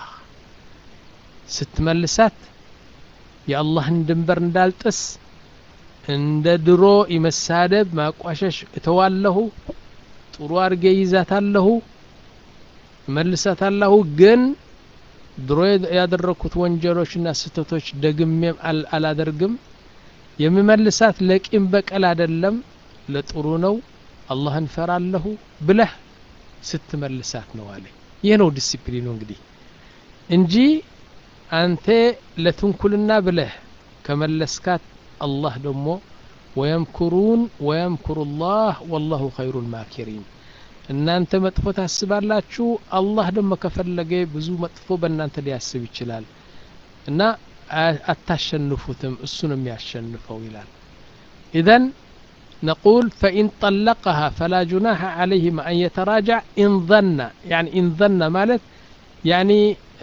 ስትመልሳት የአላህን ድንበር እንዳልጥስ እንደ ድሮ የመሳደብ ማቋሸሽ እተዋለሁ ጥሩ አድርጌ ይዛታለሁ መልሳታለሁ ግን ድሮ ያደረኩት ወንጀሎችና ስህተቶች ደግሜም አላደርግም የምመልሳት ለቂም በቀል አይደለም ለጥሩ ነው አላህን ፈራለሁ ብለህ ስትመልሳት ነው አለ ይህ ነው ዲሲፕሊኑ እንግዲህ እንጂ አንተ ለትንኩልና ብለህ ከመለስካት አላህ ደግሞ ወየምኩሩን ወየምኩሩ ላህ ወላሁ ኸይሩ ልማኪሪን እናንተ መጥፎ ታስባላችሁ አላህ ደግሞ ከፈለገ ብዙ መጥፎ በእናንተ ሊያስብ ይችላል እና አታሸንፉትም እሱ ነው የሚያሸንፈው ይላል ኢዘን نقول فإن طلقها فلا جناح عليهما أن يتراجع إن ظن يعني إن ظن مالت يعني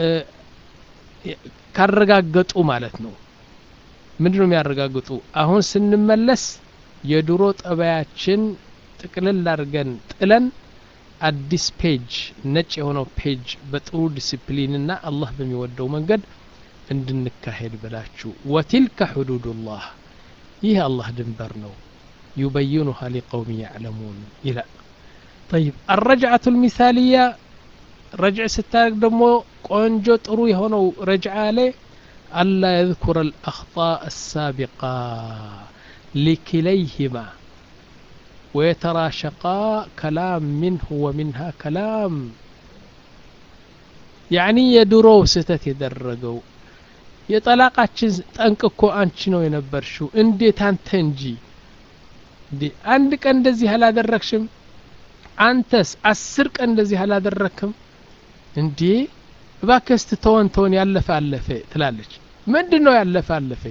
ካረጋገጡ ማለት ነው ምንድን ነው የሚያረጋግጡ አሁን ስንመለስ የድሮ ጠባያችን ጥቅልል አድርገን ጥለን አዲስ ፔጅ ነጭ የሆነው ፔጅ በጥሩ ዲስፕሊንና አላህ በሚወደው መንገድ እንድንካሄድ ብላችሁ ወቲልከ ሕዱዱላህ ይህ አላህ ድንበር ነው يبينها لقوم يعلمون إلى طيب الرجعة المثالية رجع ستارك دمو قنجو طرو هونو رجع عليه ألا يذكر الأخطاء السابقة لكليهما ويتراشقا كلام منه ومنها كلام يعني يدرو ستت يدرقوا የጠላቃችን ጠንቅ እኮ አንቺ ነው የነበርሽው እንዴት አንተ እንጂ እንዴ አንድ ቀን እንደዚህ አላደረግሽም አንተስ አስር ቀን እንደዚህ አላደረግክም እንዴ እባክህ ተወን ተወን ያለፈ አለፈ ትላለች ምንድን ነው ያለፈ አለፈ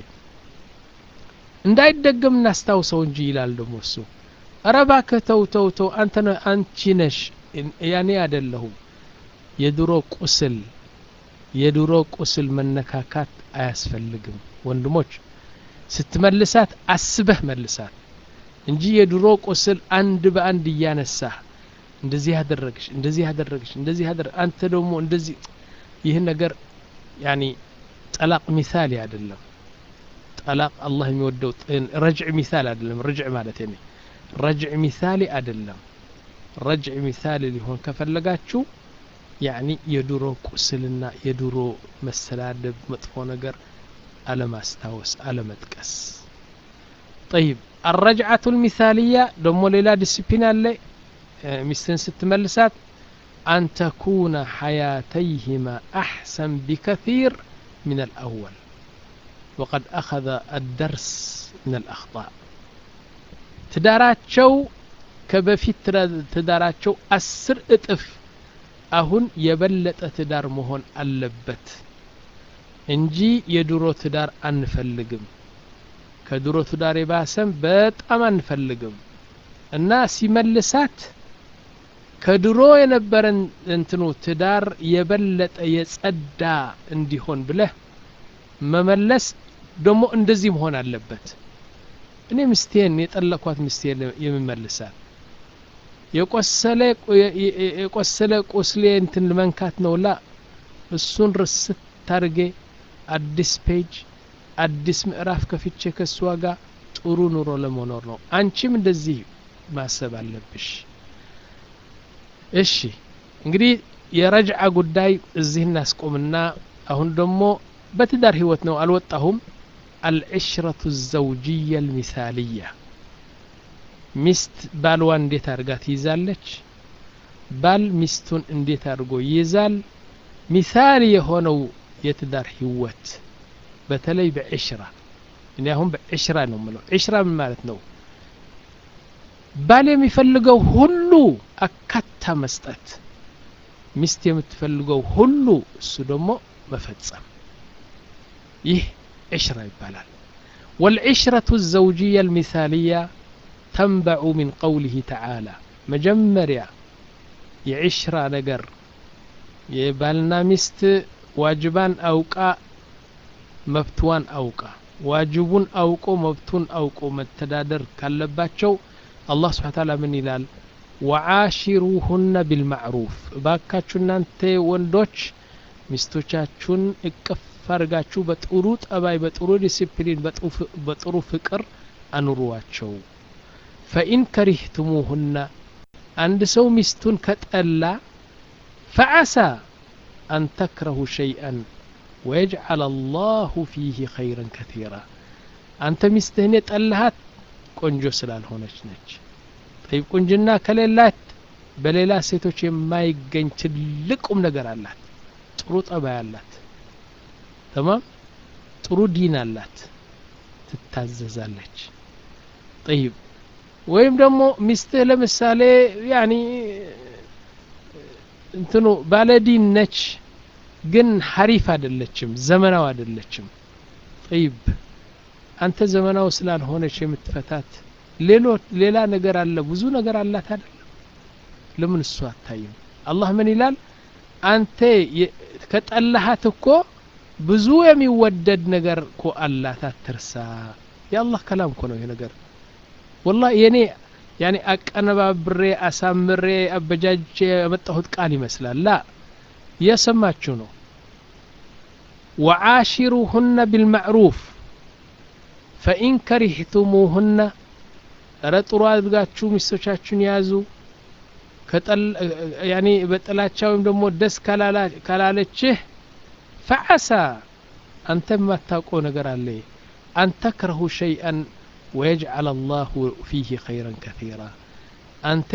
እንዳይደገም እናስታውሰው እንጂ ይላል ደግሞ እሱ ኧረ እባክህ ተው ተው ተው አንተ አንቺ ነሽ ያኔ አይደለሁም የድሮ ቁስል የድሮ ቁስል መነካካት አያስፈልግም ወንድሞች ስትመልሳት አስበህ መልሳት እንጂ የድሮ ቁስል አንድ በአንድ እያነሳህ እንደዚህ ያደረግሽ እንደዚህ ያደረግሽ እንደዚህ ያደረግ አንተ ደግሞ እንደዚህ ይህ ነገር ያኒ ጠላቅ ሚሳሌ አይደለም ጠላቅ አላህ የሚወደው ረጅዕ ሚሳሌ አይደለም ረጅዕ ማለት ኔ ረጅዕ ሚሳሌ አይደለም ረጅዕ ሚሳሌ ሊሆን ከፈለጋችሁ ያኒ የድሮ ቁስልና የድሮ መሰዳደብ መጥፎ ነገር አለማስታወስ አለመጥቀስ طيب الرجعة المثالية دمو ليلا ديسيبلين اللي مستن ست ملسات أن تكون حياتيهما أحسن بكثير من الأول وقد أخذ الدرس من الأخطاء تداراتشو كبفيت تداراتشو أسر እጥፍ አሁን የበለጠ ትዳር መሆን አለበት እንጂ የድሮ ትዳር አንፈልግም ከድሮ ትዳር የባሰም በጣም አንፈልግም እና ሲመልሳት ከድሮ የነበረን እንትኑ ትዳር የበለጠ የጸዳ እንዲሆን ብለህ መመለስ ደግሞ እንደዚህ መሆን አለበት እኔ ምስቴን የጠለኳት ምስቴን የምመልሳት የቆሰለ የቆሰለ ቁስሌ እንትን መንካት ነው ላ እሱን ርስት ታርጌ አዲስ ፔጅ አዲስ ምዕራፍ ከፍቼ ከእሷ ጋር ጥሩ ኑሮ ለመኖር ነው አንቺም እንደዚህ ማሰብ አለብሽ እሺ እንግዲህ የረጅዓ ጉዳይ እዚህ እናስቆምና አሁን ደግሞ በትዳር ህይወት ነው አልወጣሁም አልዕሽረቱ ዘውጅያ ልሚሳልያ ሚስት ባልዋ እንዴት አድርጋ ትይዛለች ባል ሚስቱን እንዴት አድርጎ ይይዛል ሚሳል የሆነው የትዳር ህይወት በተለይ በዕሽራ እኔ አሁን በዕሽራ ነው ምለው ዕሽራ ምን ማለት ነው ባል የሚፈልገው ሁሉ አካታ መስጠት ሚስት የምትፈልገው ሁሉ እሱ ደግሞ መፈጸም ይህ ዕሽራ ይባላል والعشرة الزوجية المثالية تنبع من قوله تعالى مجمريا يعشرة نقر يبالنا مست واجبان أوقا مبتوان أوقا واجبون أوقو مبتون أوقو متدادر كالباتشو الله سبحانه وتعالى من ይላል ወዓሺሩሁነ ቢልማዕሩፍ እባካችሁ እናንተ ወንዶች ሚስቶቻችሁን እቅፍ አድርጋችሁ በጥሩ ጠባይ በጥሩ ዲሲፕሊን በጥሩ ፍቅር አኑሯቸው ፈኢን ከሪህትሙሁነ አንድ ሰው ሚስቱን ከጠላ ፈዓሳ አን ተክረሁ ሸይአን ወየጅዓል አላሁ ፊህ ኸይረን ከቲራ አንተ ሚስትህን የጠላሃት ቆንጆ ስላልሆነች ነች ጠይብ ቁንጅና ከሌላት በሌላ ሴቶች የማይገኝ ትልቅ ቁም ነገር አላት ጥሩ ጠባይ አላት ተማም ጥሩ ዲን አላት ትታዘዛለች ጠይብ ወይም ደግሞ ሚስትህ ለምሳሌ ያኒ እንትኑ ባለዲን ነች ግን ሀሪፍ አይደለችም ዘመናው አይደለችም ጠይብ አንተ ዘመናው ስላልሆነች የምትፈታት ሌላ ነገር አለ ብዙ ነገር አላት አይደለም ለምን እሱ አታይም አላህ ምን ይላል አንተ ከጠላሃት እኮ ብዙ የሚወደድ ነገር እኮ አላት አትርሳ የአላህ ከላም እኮ ነው ይሄ ነገር ወላ የኔ ያኔ አቀነባብሬ አሳምሬ አበጃጅ ያመጣሁት ቃል ይመስላል ላ እየሰማችሁ ነው ወዓሽሩሁነ ቢልማዕሩፍ ፈኢን ከሪህቱሙሁነ እረ ጥሩ አድርጋችሁ ሚስቶቻችሁን ያዙ ያኔ በጥላቻ ወይም ደግሞ ደስ ካላለችህ ፈዓሳ አንተ የማታውቀው ነገር አለ አን ተክረሁ ሸይአን ወየጅዓል አላሁ ፊህ ኸይረን ከቲራ አንተ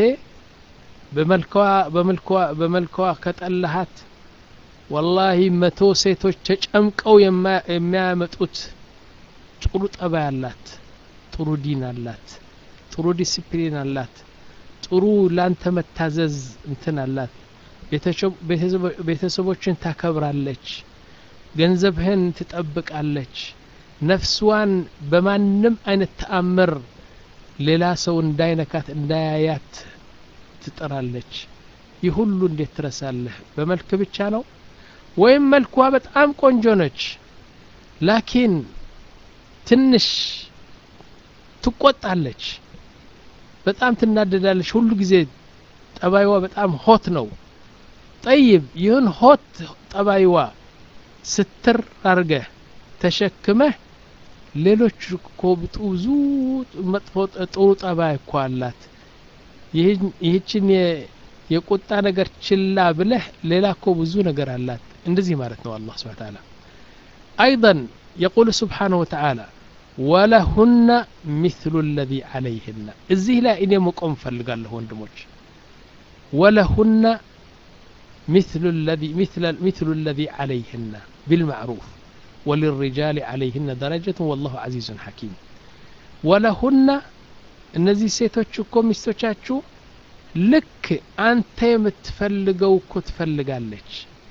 በመልከዋ ከጠላሃት ወላሂ መቶ ሴቶች ተጨምቀው የሚያመጡት ጥሩ ጠባይ አላት ጥሩ ዲን አላት ጥሩ ዲሲፕሊን አላት ጥሩ ላንተ መታዘዝ እንትን አላት ቤተሰቦችን ታከብራለች ገንዘብህን ትጠብቃለች ነፍስዋን በማንም አይነት ተአምር ሌላ ሰው እንዳይነካት እንዳያያት ትጥራለች ይህ ሁሉ እንዴት ትረሳለህ በመልክ ብቻ ነው ወይም መልኳ በጣም ቆንጆ ነች ላኪን ትንሽ ትቆጣለች በጣም ትናደዳለች ሁሉ ጊዜ ጠባይዋ በጣም ሆት ነው ጠይብ ይህን ሆት ጠባይዋ ስትር አርገህ ተሸክመህ ሌሎች እኮ ብዙ መጥፎ ጥሩ ጠባይ እኮ አላት ይህችን የቁጣ ነገር ችላ ብለህ ሌላ እኮ ብዙ ነገር አላት እንደዚህ ማለት ነው አላህ ስብሓን ታላ አይضا يقول سبحانه وتعالى ወለሁነ ሚስሉ ለዚ ዓለይህና እዚህ ላይ እኔ መቆም ፈልጋለሁ ወንድሞች ወለሁነ ሚስሉ ለዚ ዓለይህና ቢልማዕሩፍ ወልሪጃል ዓለይህነ ደረጀት ወላሁ ዓዚዙን ሐኪም ወለሁነ እነዚህ ሴቶች እኮ ሚስቶቻችሁ ልክ አንተ የምትፈልገው እኮ ትፈልጋለች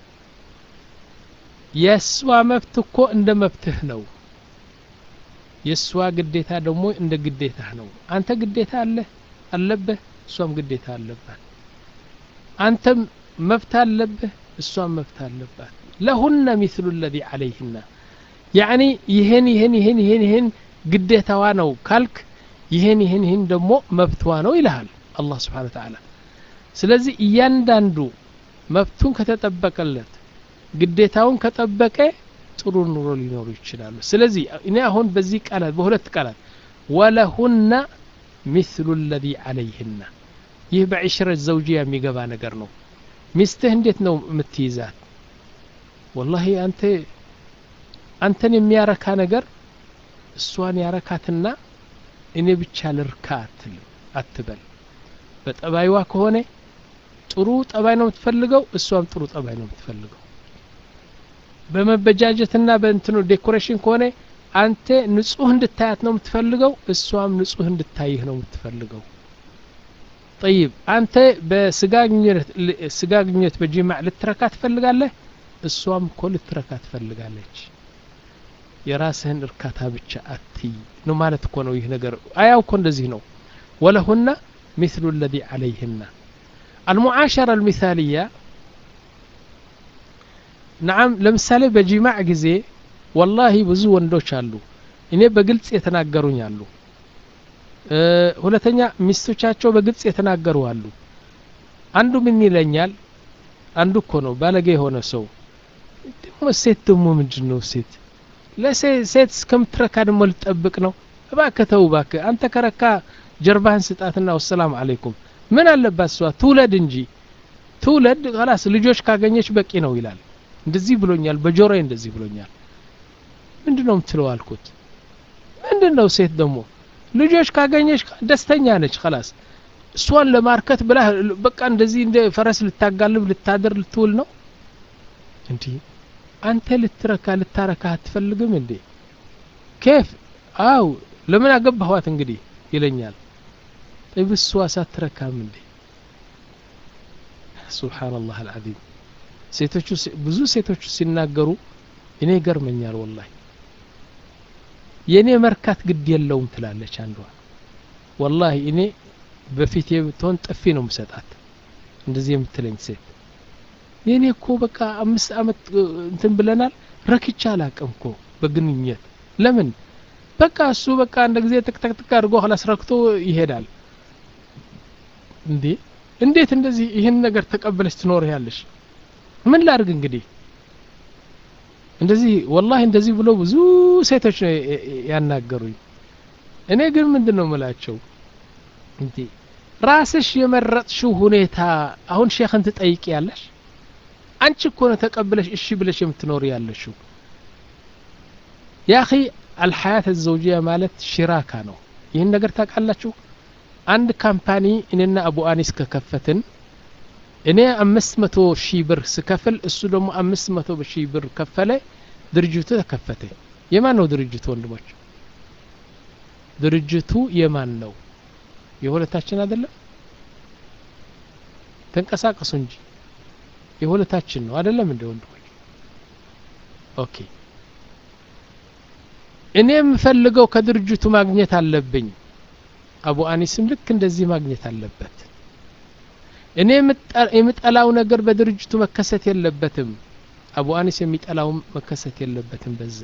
የእሷ መብት እኮ እንደ መብትህ ነው የእሷ ግዴታ ደግሞ እንደ ግዴታህ ነው አንተ ግዴታ አለህ አለብህ እሷም ግዴታ አለባት አንተም መብት አለብህ እሷም መብት አለባት ለሁነ ሚስሉ ለዚ ዓለይህና ያዕኒ ይህን ይህን ይህን ይህን ይህን ግዴታዋ ነው ካልክ ይህን ይህን ይህን ደግሞ መብትዋ ነው ይልሃል አላህ ስብሓን ተዓላ ስለዚህ እያንዳንዱ መብቱን ከተጠበቀለት ግዴታውን ከጠበቀ ጥሩ ኑሮ ሊኖሩ ይችላሉ ስለዚህ እኔ አሁን በዚህ ቃላት በሁለት ቃላት ወለሁና ሚስሉ ለዚ ዓለይህና ይህ በዕሽረት ዘውጅያ የሚገባ ነገር ነው ሚስትህ እንዴት ነው የምትይዛት ወላሂ አንተ አንተን የሚያረካ ነገር እሷን ያረካትና እኔ ብቻ ልርካ አትልም አትበል በጠባይዋ ከሆነ ጥሩ ጠባይ ነው የምትፈልገው እሷም ጥሩ ጠባይ ነው የምትፈልገው በመበጃጀትና በእንትኑ ዴኮሬሽን ከሆነ አንተ ንጹህ እንድታያት ነው የምትፈልገው እሷም ንጹህ እንድታይህ ነው የምትፈልገው ጠይብ አንተ በስጋ ግንኙነት በጂማዕ ልትረካ ትፈልጋለህ እሷም እኮ ልትረካ ትፈልጋለች የራስህን እርካታ ብቻ አትይ ነው ማለት እኮ ነው ይህ ነገር አያው እኮ እንደዚህ ነው ወለሁና ሚስሉ ለዚ ዓለይህና አልሙዓሸራ አልሚሳልያ ነዓም ለምሳሌ በጂማዕ ጊዜ ወላሂ ብዙ ወንዶች አሉ እኔ በግልጽ የተናገሩኝ አሉ ሁለተኛ ሚስቶቻቸው በግልጽ የተናገሩ አሉ አንዱ ምን ይለኛል አንዱ እኮ ነው ባለጌ የሆነ ሰው ደግሞ ሴት ደግሞ ምንድን ነው ሴት ለሴት እስከምትረካ ደግሞ ልጠብቅ ነው እባክህ ተው እባክህ አንተ ከረካ ጀርባህን ስጣትና ወሰላም አለይኩም ምን አለባት እሷ ትውለድ እንጂ ትውለድ ላስ ልጆች ካገኘች በቂ ነው ይላል እንደዚህ ብሎኛል በጆሮዬ እንደዚህ ብሎኛል ምንድን ነው የምትለው አልኩት ምንድን ነው ሴት ደግሞ ልጆች ካገኘች ደስተኛ ነች ላስ እሷን ለማርከት ብላ በቃ እንደዚህ እንደ ፈረስ ልታጋልብ ልታደር ልትውል ነው እንዲህ አንተ ልትረካ ልታረካ አትፈልግም እንዴ ኬፍ አው ለምን አገባኋት እንግዲህ ይለኛል طيب እሷ ሳትረካም እንዴ ሱብሓነላህ አልዓዚም ሴቶቹ ብዙ ሴቶቹ ሲናገሩ እኔ ይገርመኛል ወላሂ የእኔ መርካት ግድ የለውም ትላለች አንዷ ወላሂ እኔ በፊቴ ብትሆን ጥፊ ነው ምሰጣት እንደዚህ የምትለኝ ሴት የእኔ እኮ በቃ አምስት አመት እንትን ብለናል ረክቻ አላቅም እኮ በግንኙነት ለምን በቃ እሱ በቃ አንድ ጊዜ ጥቅጥቅጥቅ አድርጎ ኋላስ ረክቶ ይሄዳል እንዴ እንዴት እንደዚህ ይህን ነገር ተቀበለች ትኖር ያለሽ ምን ላድርግ እንግዲህ እንደዚህ ወላሂ እንደዚህ ብሎ ብዙ ሴቶች ነው ያናገሩኝ እኔ ግን ምንድን ነው ምላቸው እንዴ ራስሽ የመረጥሽው ሁኔታ አሁን ሼክን ትጠይቂ ያለሽ አንቺ እኮ ነው ተቀብለሽ እሺ ብለሽ የምትኖር ያለሽው ያኺ አልሐያት ዘውጅያ ማለት ሽራካ ነው ይህን ነገር ታውቃላችሁ አንድ ካምፓኒ እኔና አቡ አኒስ ከከፈትን እኔ አምስት መቶ ሺህ ብር ስከፍል እሱ ደግሞ አምስት መቶ ሺህ ብር ከፈለ ድርጅቱ ተከፈተ የማን ነው ድርጅቱ ወንድሞች ድርጅቱ የማን ነው የሁለታችን አይደለም ተንቀሳቀሱ እንጂ የሁለታችን ነው አይደለም እንደ ወንድሞች ኦኬ እኔ የምፈልገው ከድርጅቱ ማግኘት አለብኝ አቡ አኒስም ልክ እንደዚህ ማግኘት አለበት እኔ የምጠላው ነገር በድርጅቱ መከሰት የለበትም አቡ አኒስ የሚጠላው መከሰት የለበትም በዛ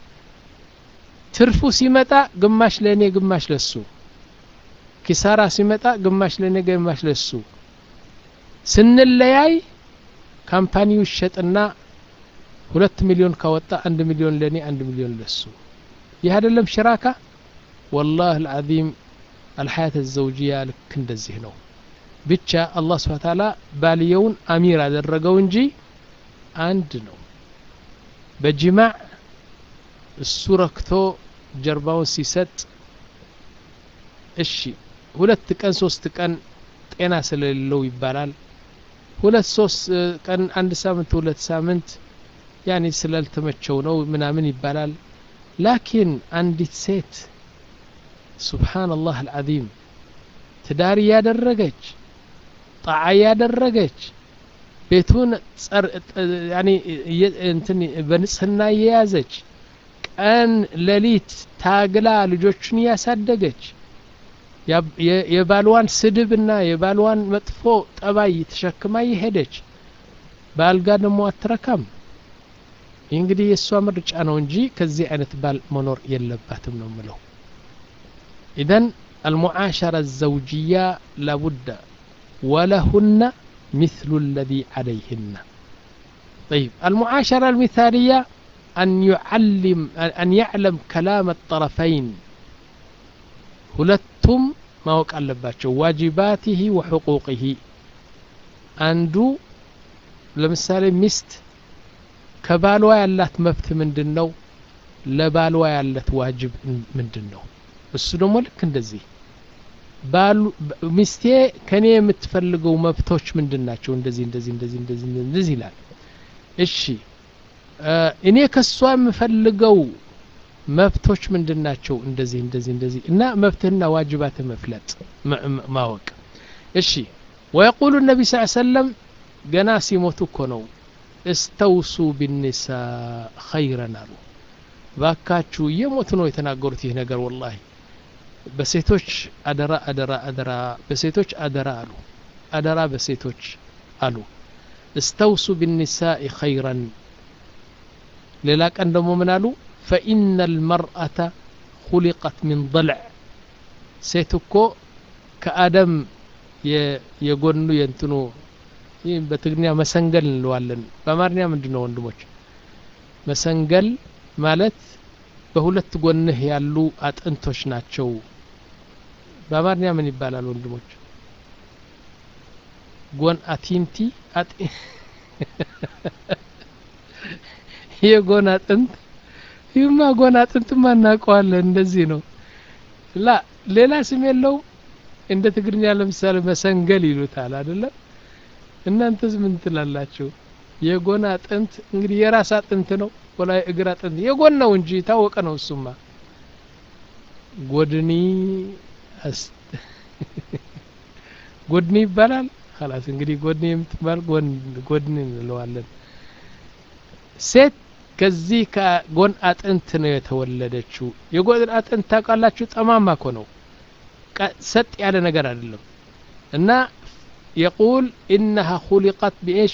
ትርፉ ሲመጣ ግማሽ ለእኔ ግማሽ ለሱ ኪሳራ ሲመጣ ግማሽ ለእኔ ግማሽ ለሱ ስንለያይ ካምፓኒው ይሸጥና ሁለት ሚሊዮን ካወጣ አንድ ሚሊዮን ለእኔ አንድ ሚሊዮን ለሱ ይህ አይደለም ሽራካ ወላህ አልዓዚም አልሐያት ዘውጅያ ልክ እንደዚህ ነው ብቻ አላህ ስብሓ ታላ ባልየውን አሚር አደረገው እንጂ አንድ ነው በጅማዕ እሱ ረክቶ ጀርባውን ሲሰጥ እሺ ሁለት ቀን ሶስት ቀን ጤና ስለሌለው ይባላል ሁለት ሶስት ቀን አንድ ሳምንት ሁለት ሳምንት ያኔ ስላልተመቸው ነው ምናምን ይባላል ላኪን አንዲት ሴት ሱብሓነላህ አልዓዚም ትዳር ያደረገች ጣዓ ያደረገች ቤቱን እንትን በንጽህና የያዘች ቀን ሌሊት ታግላ ልጆቹን ያሳደገች የባልዋን ስድብና የባልዋን መጥፎ ጠባይ ተሸክማ የሄደች በአልጋ ደግሞ አትረካም ይህ እንግዲህ የእሷ ምርጫ ነው እንጂ ከዚህ አይነት ባል መኖር የለባትም ነው ምለው ኢዘን አልሙዓሸራ ዘውጅያ ላቡደ ወለሁነ مثل الذي عليهن طيب المعاشرة المثالية أن يعلم أن يعلم كلام الطرفين ሁለቱም ማወቅ አለባቸው ዋጅባቲሂ ወሕቁቂሂ አንዱ ለምሳሌ ሚስት ከባሏ ያላት መብት ምንድን ነው ለባሏ ያለት ዋጅብ ምንድን ነው እሱ ደግሞ ልክ እንደዚህ ባሉ ሚስቴ ከኔ የምትፈልገው መብቶች ምንድን ናቸው እንደዚህ እንደዚህ እንደዚህ እንደዚህ እንደዚህ ይላል እሺ እኔ ከሷ የምፈልገው መብቶች ምንድን ናቸው እንደዚህ እንደዚህ እንደዚህ እና መብትህና ዋጅባትህ መፍለጥ ማወቅ እሺ ወየቁሉ ነቢ ስ ሰለም ገና ሲሞቱ እኮ ነው እስተውሱ ቢኒሳ ኸይረን አሉ ባካችሁ እየሞቱ ነው የተናገሩት ይህ ነገር ወላሂ በሴቶች አደራ አደራ አደራ በሴቶች አደራ አሉ አደራ በሴቶች አሉ እስተውሱ ቢኒሳኢ ኸይረን ሌላ ቀን ደግሞ ምን አሉ ፈኢነ ልመርአተ ሁሊቀት ሚን ضልዕ ሴት እኮ ከአደም የጎኑ የእንትኑ ይህ በትግርኛ መሰንገል እንለዋለን በአማርኛ ምንድን ነው ወንድሞች መሰንገል ማለት በሁለት ጎንህ ያሉ አጥንቶች ናቸው በአማርኛ ምን ይባላል ወንድሞች ጎን አቲንቲ የጎን አጥንት ይህማ ጎን አጥንትማ እናውቀዋለን እንደዚህ ነው ላ ሌላ ስም የለው እንደ ትግርኛ ለምሳሌ መሰንገል ይሉታል አይደለም እናንተስ ምን ትላላችሁ የጎን አጥንት እንግዲህ የራስ አጥንት ነው ወላ እግር አጥንት የጎን ነው እንጂ ታወቀ ነው እሱማ ጎድኒ ጎድኒ ይባላል ላስ እንግዲህ ጎድኒ የምትባል ጎድኒ እንለዋለን ሴት ከዚህ ከጎን አጥንት ነው የተወለደችው የጎን አጥንት ታውቃላችሁ ጠማማ ኮ ነው ሰጥ ያለ ነገር አይደለም እና يقول إنها خلقت بإيش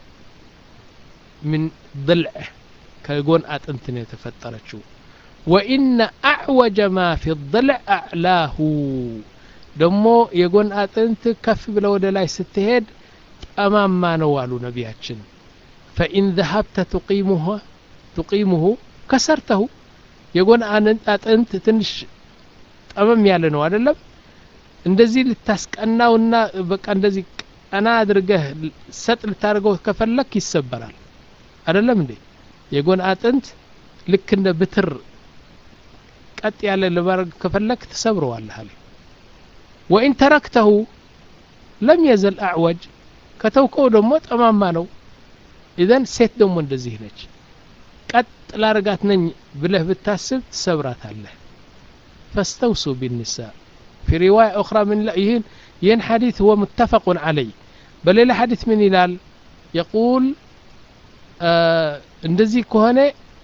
من ضلع كيقول أتنتن يتفترشو وإن أعوج ما في الضلع أعلاه دمو يقول أتنت كف بلو دلاي ستهد أمام ما نوالو نبياتشن فإن ذهبت تقيمها تقيمه كسرته يقول أتنت تنش أمام يالنو أدلم እንደዚህ ልታስቀናውና በቃ እንደዚህ ቀና አድርገህ ሰጥ ልታደርገው ከፈለክ ይሰበራል አይደለም እንዴ የጎን አጥንት ልክ እንደ ብትር ቀጥ ያለ ለማድረግ ከፈለክ ትሰብረዋለህ አለ ወኢን ተረክተሁ ለም የዘል አዕወጅ ከተውከው ደግሞ ጠማማ ነው ኢዘን ሴት ደግሞ እንደዚህ ነች ቀጥ ላርጋት ነኝ ብለህ ብታስብ ትሰብራታለህ ፈስተውሱ ቢኒሳ في رواية أخرى من ين ين حديث هو متفق عليه بل إلى حديث من هلال يقول እንደዚህ ከሆነ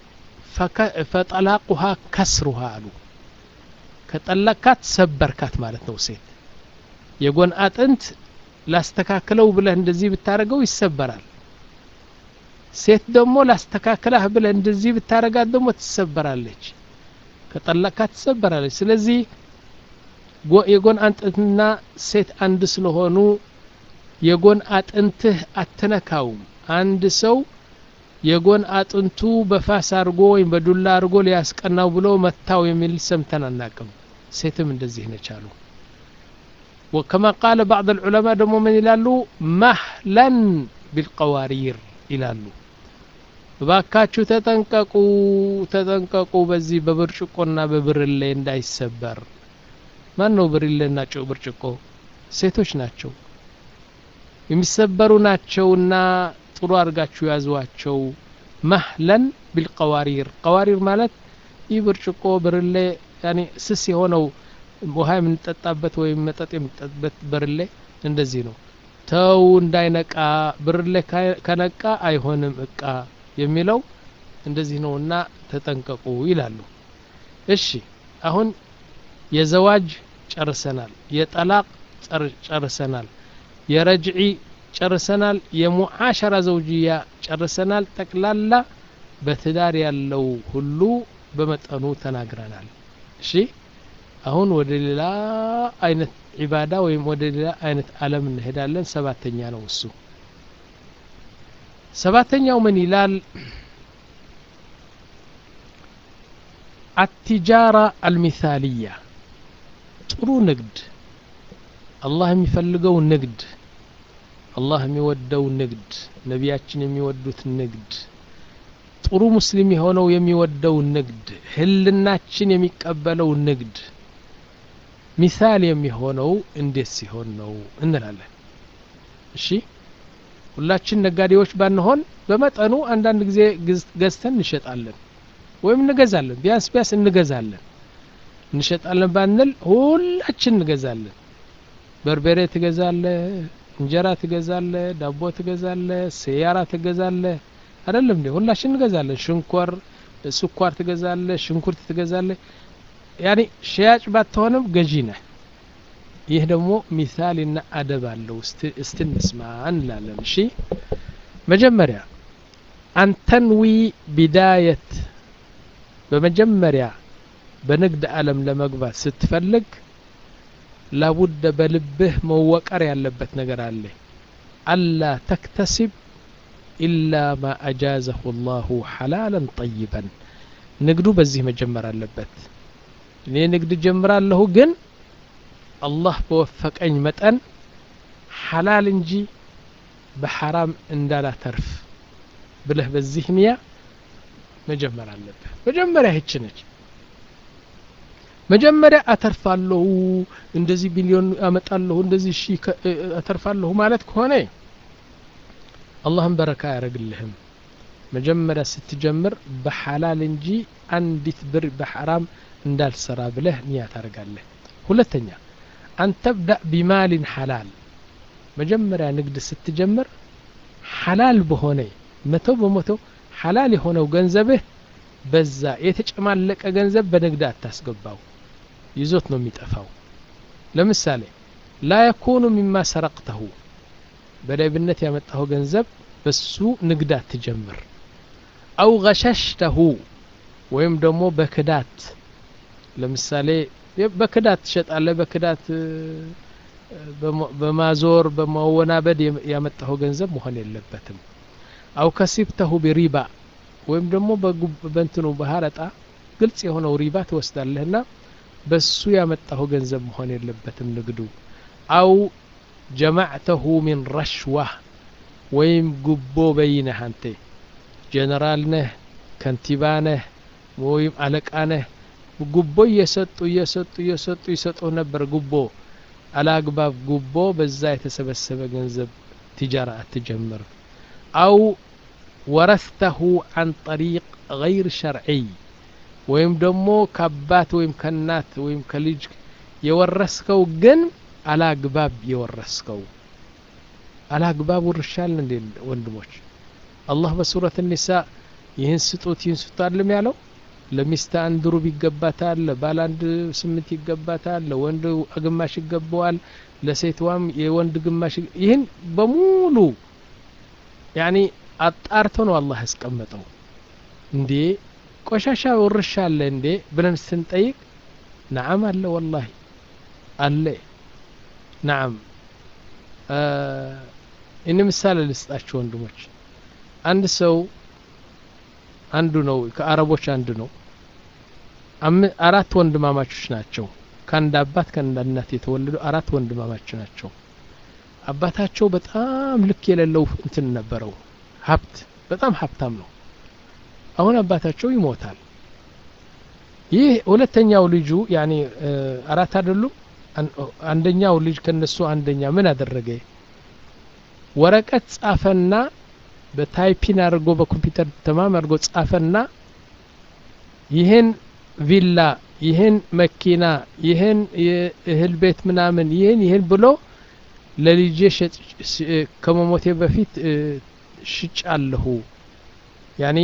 ፈጠላቁሃ ከስሩሃ አሉ ከጠለካት ሰበርካት ማለት ነው ሴት የጎን አጥንት ላስተካክለው ብለህ እንደዚህ ብታደረገው ይሰበራል ሴት ደግሞ ላስተካክላህ ብለህ እንደዚህ ብታደረጋት ደግሞ ትሰበራለች ከጠለካት ትሰበራለች ስለዚህ የጎን አጥንትና ሴት አንድ ስለሆኑ የጎን አጥንትህ አትነካውም አንድ ሰው የጎን አጥንቱ በፋስ አድርጎ ወይም በዱላ አድርጎ ሊያስቀናው ብሎ መታው የሚል ሰምተን አናቅም ሴትም እንደዚህ ነች አሉ وكما قال بعض العلماء دمو من يلالو مهلا بالقوارير ይላሉ እባካችሁ ተጠንቀቁ ተጠንቀቁ በዚህ በብርጭቆና በብርሌ እንዳይሰበር ማን ነው ብርሌና ጨው ብርጭቆ ሴቶች ናቸው የሚሰበሩ ናቸውና ጥሩ አድርጋችሁ ያዟቸው መህለን ቢልቀዋሪር ቀዋሪር ማለት ይህ ብርጭቆ ብርሌ ያኔ ስስ የሆነው ውሃ የምንጠጣበት ወይም መጠጥ የምንጠጣበት ብርሌ እንደዚህ ነው ተው እንዳይነቃ ብርሌ ከነቃ አይሆንም እቃ የሚለው እንደዚህ ነውና ተጠንቀቁ ይላሉ እሺ አሁን የዘዋጅ ጨርሰናል የጠላቅ ጨርሰናል የረጅዒ ጨርሰናል የሙዓሸራ ዘውጅያ ጨርሰናል ጠቅላላ በትዳር ያለው ሁሉ በመጠኑ ተናግረናል እሺ አሁን ወደ ሌላ አይነት ዒባዳ ወይም ወደ ሌላ አይነት አለም እንሄዳለን ሰባተኛ ነው እሱ ሰባተኛው ምን ይላል አቲጃራ አልሚሳልያ ጥሩ ንግድ አላህ የሚፈልገው ንግድ አላህ የሚወደው ንግድ ነቢያችን የሚወዱት ንግድ ጥሩ ሙስሊም የሆነው የሚወደው ንግድ ህልናችን የሚቀበለው ንግድ ሚሳል የሚሆነው እንዴት ሲሆን ነው እንላለን እሺ ሁላችን ነጋዴዎች ባንሆን በመጠኑ አንዳንድ ጊዜ ገዝተን እንሸጣለን ወይም እንገዛለን ቢያንስ ቢያንስ እንገዛለን እንሸጣለን ባንል ሁላችን እንገዛለን በርበሬ ትገዛለ እንጀራ ትገዛለ ዳቦ ትገዛለ ሰያራ ትገዛለ አይደለም እንዴ ሁላችን እንገዛለን ሽንኮር ስኳር ትገዛለ ሽንኩርት ትገዛለ ያኒ ሸያጭ ባትሆንም ገዢ ነህ ይህ ደግሞ ሚሳልና አደብ አለው እስቲ እንስማ እንላለን እሺ መጀመሪያ አንተንዊ ቢዳየት በመጀመሪያ በንግድ ዓለም ለመግባት ስትፈልግ ላቡደ በልብህ መወቀር ያለበት ነገር አለ አላ ተክተሲብ ኢላ ማ አጃዘሁ ላሁ ሐላለን ጠይበን ንግዱ በዚህ መጀመር አለበት እኔ ንግድ ጀምራለሁ ግን አላህ በወፈቀኝ መጠን ሐላል እንጂ በሐራም እንዳላተርፍ ብለህ በዚህ ንያ መጀመር አለብህ መጀመሪያ ይህች ነች መጀመሪያ አተርፋለሁ እንደዚህ ቢሊዮን አመጣለሁ እንደዚህ ሺ አተርፋለሁ ማለት ከሆነ አላህም በረካ አያደረግልህም መጀመሪያ ስትጀምር በሐላል እንጂ አንዲት ብር በሐራም እንዳልሰራ ብለህ ንያ ታደርጋለህ ሁለተኛ አንተብዳ ቢማሊን ሐላል መጀመሪያ ንግድ ስትጀምር ሐላል በሆነ መቶ በመቶ ሐላል የሆነው ገንዘብህ በዛ የተጨማለቀ ገንዘብ በንግድ አታስገባው ይዞት ነው የሚጠፋው ለምሳሌ ላ የኩኑ ሚማ ሰረቅተሁ በሌብነት ያመጣው ገንዘብ በሱ ንግድ አትጀምር አው ገሸሽተሁ ወይም ደግሞ በክዳት ለምሳሌ በክዳት ትሸጣለህ በክዳት በማዞር በማወናበድ ያመጣው ገንዘብ መሆን የለበትም አው ከሲብተሁ ቢሪባ ወይም ደግሞ በንትኑ በሀረጣ ግልጽ የሆነው ሪባ ትወስዳለህና በሱ ያመጣሁ ገንዘብ መሆን የለበትም ንግዱ አው ጀማዕተሁ ሚን ረሽዋ ወይም ጉቦ በይነህ አንተ ጀነራል ነህ ከንቲባ ነህ ወይም አለቃ ነህ ጉቦ እየሰጡ እየሰጡ እየሰጡ ይሰጡ ነበር ጉቦ አላግባብ ጉቦ በዛ የተሰበሰበ ገንዘብ ቲጃራ አትጀምር አው ወረስተሁ አን ጠሪቅ ገይር ሸርዒይ ወይም ደግሞ ከአባት ወይም ከእናት ወይም ከልጅ የወረስከው ግን አላግባብ የወረስከው አላግባብ ውርሻል እንዴ ወንድሞች አላህ በሱረት ኒሳ ይህን ስጡት ይህን ስጡት አለም ያለው ለሚስት አንድ ሩብ ይገባታል ለባል አንድ ስምንት ይገባታል ለወንድ ግማሽ ይገባዋል ለሴትዋም የወንድ ግማሽ ይህን በሙሉ ያኒ አጣርቶ ነው አላህ ያስቀመጠው እንዴ ቆሻሻ ውርሻ አለ እንዴ ብለን ስንጠይቅ ነዓም አለ ወላሂ አለ ነዓም እኔ ምሳሌ ልስጣችሁ ወንድሞች አንድ ሰው አንዱ ነው ከአረቦች አንዱ ነው አራት ወንድማማቾች ናቸው ከአንድ አባት ከአንድ እናት የተወለዱ አራት ወንድማማች ናቸው አባታቸው በጣም ልክ የሌለው እንትን ነበረው ሀብት በጣም ሀብታም ነው አሁን አባታቸው ይሞታል ይህ ሁለተኛው ልጁ ያኔ አራት አይደሉም አንደኛው ልጅ ከነሱ አንደኛ ምን አደረገ ወረቀት ጻፈና በታይፒን አድርጎ በኮምፒውተር ተማም አድርጎ ጻፈና ይህን ቪላ ይህን መኪና ይህን የእህል ቤት ምናምን ይህን ይህን ብሎ ለልጄ ከመሞቴ በፊት ሽጫለሁ ያኒ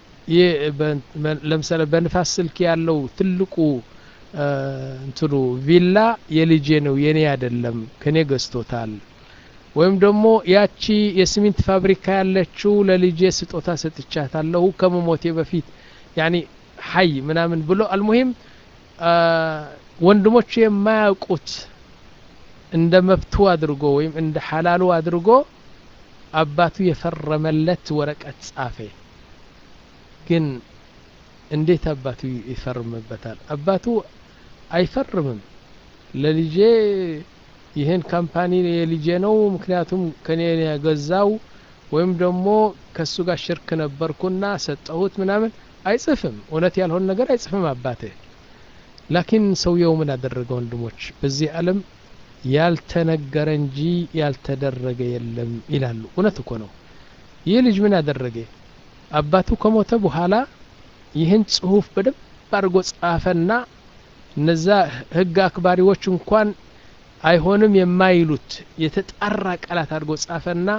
ለምሳሌ በንፋስ ስልክ ያለው ትልቁ እንትኑ ቪላ የልጄ ነው የኔ አይደለም ከኔ ገዝቶታል ወይም ደግሞ ያቺ የሲሚንት ፋብሪካ ያለችው ለልጄ ስጦታ ሰጥቻታለሁ ከመሞቴ በፊት ያኒ ሀይ ምናምን ብሎ አልሙሂም ወንድሞቹ የማያውቁት እንደ መብቱ አድርጎ ወይም እንደ ሐላሉ አድርጎ አባቱ የፈረመለት ወረቀት ጻፈ ግን እንዴት አባቱ ይፈርምበታል አባቱ አይፈርምም ለልጄ ይህን ካምፓኒ የልጄ ነው ምክንያቱም ከኔ የገዛው ወይም ደግሞ ከሱ ጋር ሽርክ ነበርኩና ሰጠሁት ምናምን አይጽፍም እውነት ያልሆነ ነገር አይጽፍም አባቴ ላኪን ሰውየው ምን አደረገ ወንድሞች በዚህ ዓለም ያልተነገረ እንጂ ያልተደረገ የለም ይላሉ እውነት እኮ ነው ይህ ልጅ ምን አደረገ አባቱ ከሞተ በኋላ ይህን ጽሁፍ በደንብ አድርጎ ጻፈና እነዛ ህግ አክባሪዎች እንኳን አይሆንም የማይሉት የተጣራ ቃላት አድርጎ ጻፈና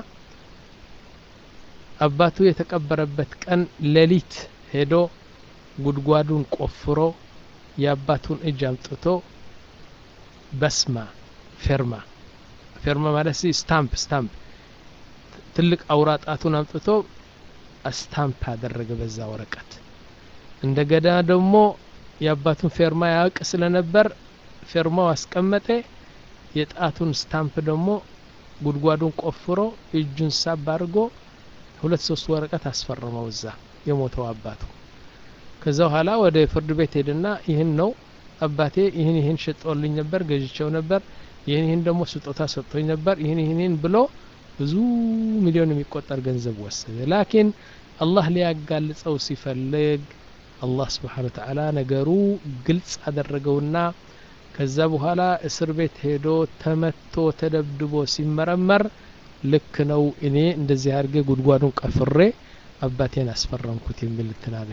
አባቱ የተቀበረበት ቀን ሌሊት ሄዶ ጉድጓዱን ቆፍሮ የአባቱን እጅ አምጥቶ በስማ ፌርማ ፌርማ ማለት ሲ ስታምፕ ስታምፕ ትልቅ አውራ ጣቱን አምጥቶ ስታምፕ አደረገ በዛ ወረቀት እንደገና ደግሞ የአባቱን ፌርማ ያውቅ ስለነበር ፌርማው አስቀመጠ የጣቱን ስታምፕ ደግሞ ጉድጓዱን ቆፍሮ እጁን ሳብ አድርጎ ሁለት ሶስት ወረቀት አስፈረመው እዛ የሞተው አባቱ ከዛ በኋላ ወደ ፍርድ ቤት ሄድና ይህን ነው አባቴ ይህን ይህን ሸጦልኝ ነበር ገዥቸው ነበር ይህን ይህን ደግሞ ስጦታ ሰጥቶኝ ነበር ይህን ይህን ብሎ ብዙ ሚሊዮን የሚቆጠር ገንዘብ ወሰደ ላኪን አላህ ሊያጋልጸው ሲፈልግ አላህ ስብሓን ወተዓላ ነገሩ ግልጽ አደረገውና ከዛ በኋላ እስር ቤት ሄዶ ተመቶ ተደብድቦ ሲመረመር ልክ ነው እኔ እንደዚህ አድርጌ ጉድጓዱን ቀፍሬ አባቴን አስፈረምኩት የሚል ትናለ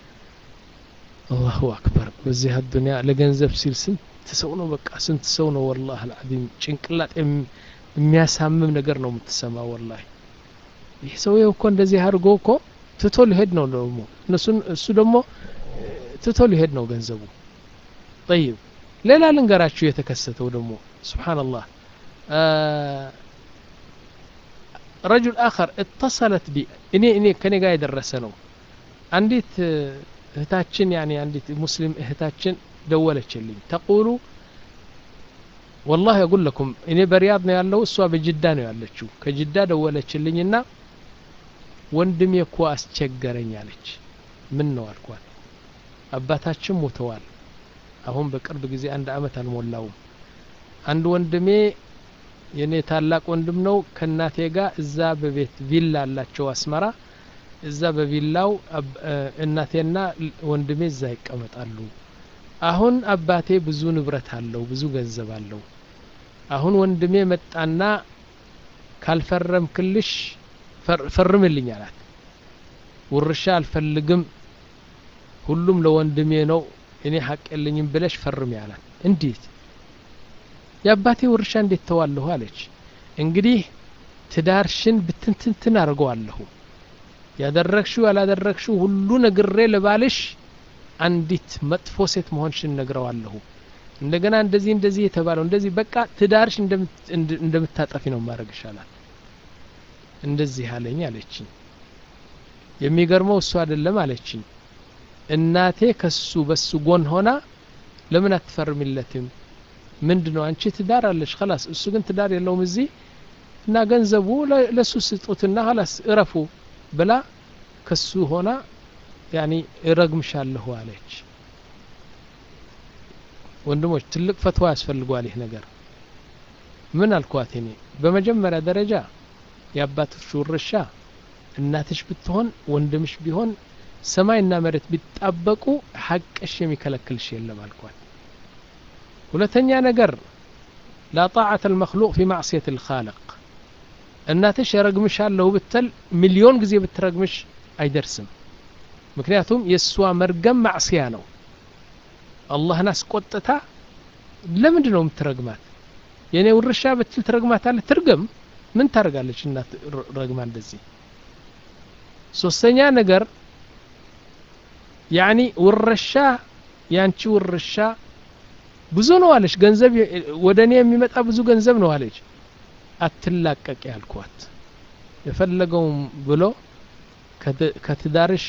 አላሁ አክበር በዚህ አዱኒያ ለገንዘብ ሲል ስንት ሰው ነው በቃ ስንት ሰው ነው ወላህ አልዓዚም ጭንቅላት የሚያሳምም ነገር ነው የምትሰማ ወላሂ ይህ ሰውዬው እኮ እንደዚህ አድርጎ እኮ ትቶ ሊሄድ ነው ደግሞ እነሱን እሱ ደግሞ ትቶ ሊሄድ ነው ገንዘቡ ጠይብ ሌላ ልንገራችሁ የተከሰተው ደግሞ ስብሓንላህ ረጁል አኸር እተሰለት ቢ እኔ እኔ ከኔ ጋር የደረሰ ነው አንዲት እህታችን ያኒ አንዲት ሙስሊም እህታችን ደወለችልኝ ተቁሉ ወላሂ አቁል ለኩም እኔ በሪያድ ነው ያለው እሷ በጅዳ ነው ያለችው ከጅዳ ደወለችልኝና ወንድሜ እኮ አስቸገረኝ አለች ምን ነው አልኳት አባታችን ሞተዋል አሁን በቅርብ ጊዜ አንድ አመት አልሞላውም አንድ ወንድሜ የኔ ታላቅ ወንድም ነው ከእናቴ ጋር እዛ በቤት ቪላ አላቸው አስመራ እዛ በቪላው እናቴና ወንድሜ እዛ ይቀመጣሉ አሁን አባቴ ብዙ ንብረት አለው ብዙ ገንዘብ አለው አሁን ወንድሜ መጣና ካልፈረምክልሽ ፈርምልኝ አላት ውርሻ አልፈልግም ሁሉም ለወንድሜ ነው እኔ ሀቅ የለኝም ብለሽ ፈርሚ አላት እንዴት የአባቴ ውርሻ እንዴት ተዋለሁ አለች እንግዲህ ትዳርሽን ብትንትንትን አድርገዋለሁ ያደረግሽው ያላደረግሽው ሁሉ ነግሬ ለባልሽ አንዲት መጥፎ ሴት መሆንሽን ነግረዋለሁ እንደገና እንደዚህ እንደዚህ የተባለው እንደዚህ በቃ ትዳርሽ እንደምታጠፊ ነው ማድረግ ይሻላል እንደዚህ አለኝ አለችኝ የሚገርመው እሱ አይደለም አለችኝ እናቴ ከሱ በሱ ጎን ሆና ለምን አትፈርሚለትም ምንድ ነው አንቺ ትዳር አለሽ ከላስ እሱ ግን ትዳር የለውም እዚህ እና ገንዘቡ ለሱ ስጡትና ላስ እረፉ ብላ ከሱ ሆና ያኒ እረግምሻለሁ አለች ወንድሞች ትልቅ ፈትዋ ያስፈልገዋል ይህ ነገር ምን አልኳት እኔ በመጀመሪያ ደረጃ የአባትሽ ውርሻ እናትሽ ብትሆን ወንድምሽ ቢሆን ሰማይና መሬት ቢጣበቁ ሐቅሽ የሚከለክልሽ የለም አልኳት ሁለተኛ ነገር ላ ጣዓት አልመክሉቅ ፊ ማዕስየት ልካልቅ እናትሽ የረግምሻለሁ ብትል ሚሊዮን ጊዜ ብትረግምሽ አይደርስም ምክንያቱም የእሷ መርገም ማዕስያ ነው አላህን አስቆጥታ ለምንድ ነው የምትረግማት የእኔ ውርሻ ብትል ትረግማታለህ ትርግም ምን ታደርጋለች እናት ረግማ እንደዚህ ሶስተኛ ነገር ያኒ ውርሻ ያንቺ ውርሻ ብዙ ነው አለች ገንዘብ ወደ እኔ የሚመጣ ብዙ ገንዘብ ነው አለች አትላቀቅ ያልኳት የፈለገውም ብሎ ከትዳርሽ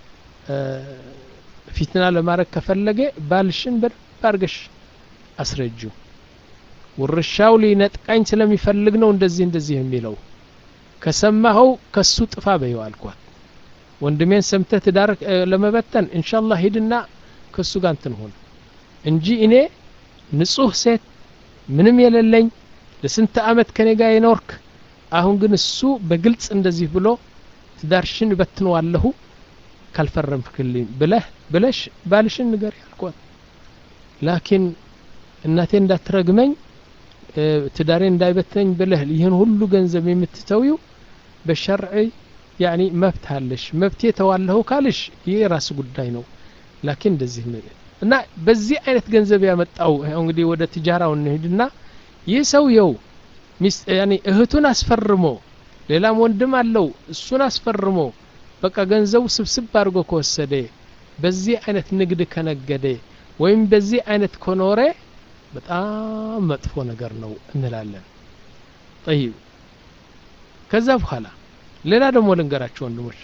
ፊትና ለማድረግ ከፈለገ ባልሽን በደንብ አድርገሽ አስረጁ ውርሻው ሊነጥቃኝ ስለሚፈልግ ነው እንደዚህ እንደዚህ የሚለው ከሰማኸው ከሱ ጥፋ በይው አልኳት ወንድሜን ሰምተህ ትዳር ለመበተን እንሻላህ ሂድና ከሱ ጋር እንትን ሆን እንጂ እኔ ንጹህ ሴት ምንም የሌለኝ ለስንት አመት ከኔ ጋር የኖርክ አሁን ግን እሱ በግልጽ እንደዚህ ብሎ ትዳርሽን እበትነዋለሁ ካልፈረምክልኝ ብለህ ብለሽ ባልሽን ንገር ያልኳት ላኪን እናቴ እንዳትረግመኝ ትዳሬ እንዳይበትነኝ ብለህ ይህን ሁሉ ገንዘብ የምትተዊው በሸርዕ ያኒ መብት አለሽ መብቴ ተዋለሁ ካልሽ ይህ የራስ ጉዳይ ነው ላኪን እንደዚህ እና በዚህ አይነት ገንዘብ ያመጣው እንግዲህ ወደ ትጃራው እንሂድና ይህ ሰውየው ያኒ እህቱን አስፈርሞ ሌላም ወንድም አለው እሱን አስፈርሞ በቃ ገንዘቡ ስብስብ አድርጎ ከወሰደ በዚህ አይነት ንግድ ከነገደ ወይም በዚህ አይነት ከኖረ በጣም መጥፎ ነገር ነው እንላለን ጠይብ ከዛ በኋላ ሌላ ደግሞ ልንገራቸው ወንድሞች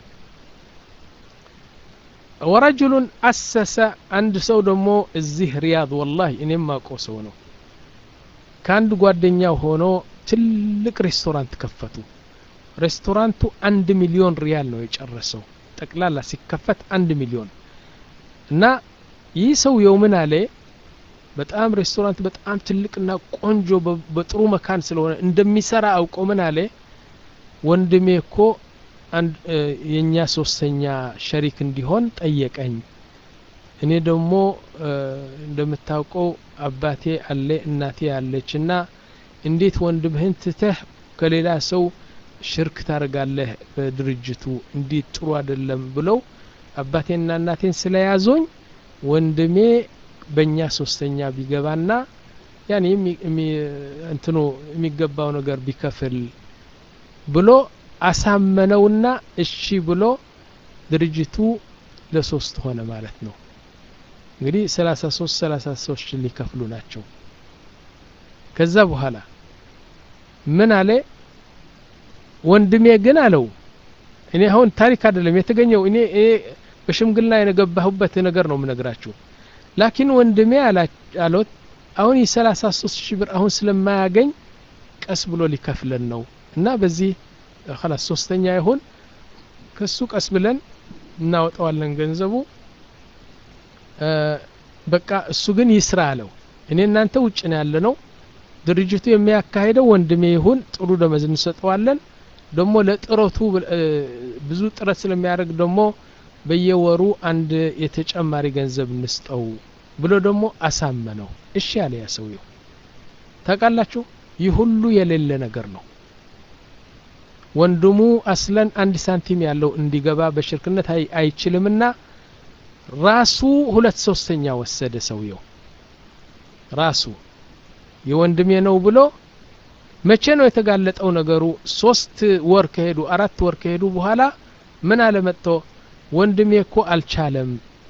ወረጅሉን አሰሰ አንድ ሰው ደግሞ እዚህ ሪያድ ወላሂ እኔም ማውቀው ሰው ነው ከአንድ ጓደኛው ሆኖ ትልቅ ሬስቶራንት ከፈቱ ሬስቶራንቱ አንድ ሚሊዮን ሪያል ነው የጨረሰው ጠቅላላ ሲከፈት አንድ ሚሊዮን እና ይህ ሰውየው ምን አለ በጣም ሬስቶራንት በጣም ትልቅና ቆንጆ በጥሩ መካን ስለሆነ እንደሚሰራ አውቀው ምን አለ ወንድሜ እኮ የእኛ ሶስተኛ ሸሪክ እንዲሆን ጠየቀኝ እኔ ደግሞ እንደምታውቀው አባቴ አለ እናቴ አለች እና እንዴት ወንድምህን ትተህ ከሌላ ሰው ሽርክ ታደርጋለህ በድርጅቱ እንዴት ጥሩ አይደለም ብለው አባቴና እናቴን ስለያዞኝ ወንድሜ በእኛ ሶስተኛ ቢገባና ያኔ እንትኑ የሚገባው ነገር ቢከፍል ብሎ አሳመነውና እሺ ብሎ ድርጅቱ ለሶስት ሆነ ማለት ነው እንግዲህ ሰላሳ ሶስት ሰላሳ ሶስት ሊከፍሉ ናቸው ከዛ በኋላ ምን አለ ወንድሜ ግን አለው እኔ አሁን ታሪክ አይደለም የተገኘው እኔ በሽምግልና የገባሁበት ነገር ነው ምነግራችሁ ላኪን ወንድሜ አሎት አሁን የሰላሳ ሶስት ሺህ ብር አሁን ስለማያገኝ ቀስ ብሎ ሊከፍለን ነው እና በዚህ ከላስ ሶስተኛ ይሁን ከሱ ቀስ ብለን እናወጣዋለን ገንዘቡ በቃ እሱ ግን ይስራ አለው እኔ እናንተ ውጭ ነው ያለ ነው ድርጅቱ የሚያካሄደው ወንድሜ ይሁን ጥሩ ደመዝ እንሰጠዋለን ደግሞ ለጥረቱ ብዙ ጥረት ስለሚያደርግ ደግሞ በየወሩ አንድ የተጨማሪ ገንዘብ እንስጠው ብሎ ደግሞ አሳመነው እሺ ያለ ያ ሰውየው ታውቃላችሁ ይህ ሁሉ የሌለ ነገር ነው ወንድሙ አስለን አንድ ሳንቲም ያለው እንዲገባ በሽርክነት አይችልምና ራሱ ሁለት ሶስተኛ ወሰደ ሰውየው ራሱ የወንድሜ ነው ብሎ መቼ ነው የተጋለጠው ነገሩ ሶስት ወር ከሄዱ አራት ወር ከሄዱ በኋላ ምን አለ መጥቶ ወንድሜ እኮ አልቻለም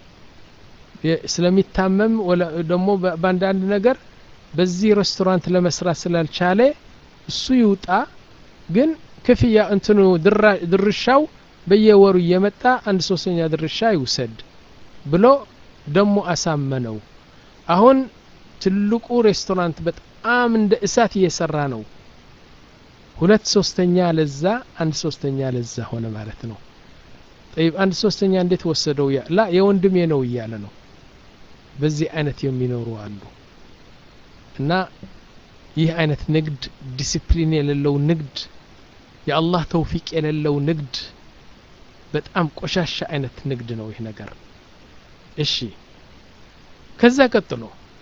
ስለሚታመም ደግሞ በአንዳንድ ነገር በዚህ ሬስቶራንት ለመስራት ስላልቻለ እሱ ይውጣ ግን ክፍያ እንትኑ ድርሻው በየወሩ እየመጣ አንድ ሶስተኛ ድርሻ ይውሰድ ብሎ ደሞ አሳመነው አሁን ትልቁ ሬስቶራንት በጣም እንደ እሳት እየሰራ ነው ሁለት ሶስተኛ ለዛ አንድ ሶስተኛ ለዛ ሆነ ማለት ነው ጠይብ አንድ ሶስተኛ እንዴት ወሰደው ላ የወንድሜ ነው እያለ ነው በዚህ አይነት የሚኖሩ አሉ እና ይህ አይነት ንግድ ዲሲፕሊን የሌለው ንግድ የአላህ ተውፊቅ የሌለው ንግድ በጣም ቆሻሻ አይነት ንግድ ነው ይህ ነገር እሺ ከዛ ቀጥሎ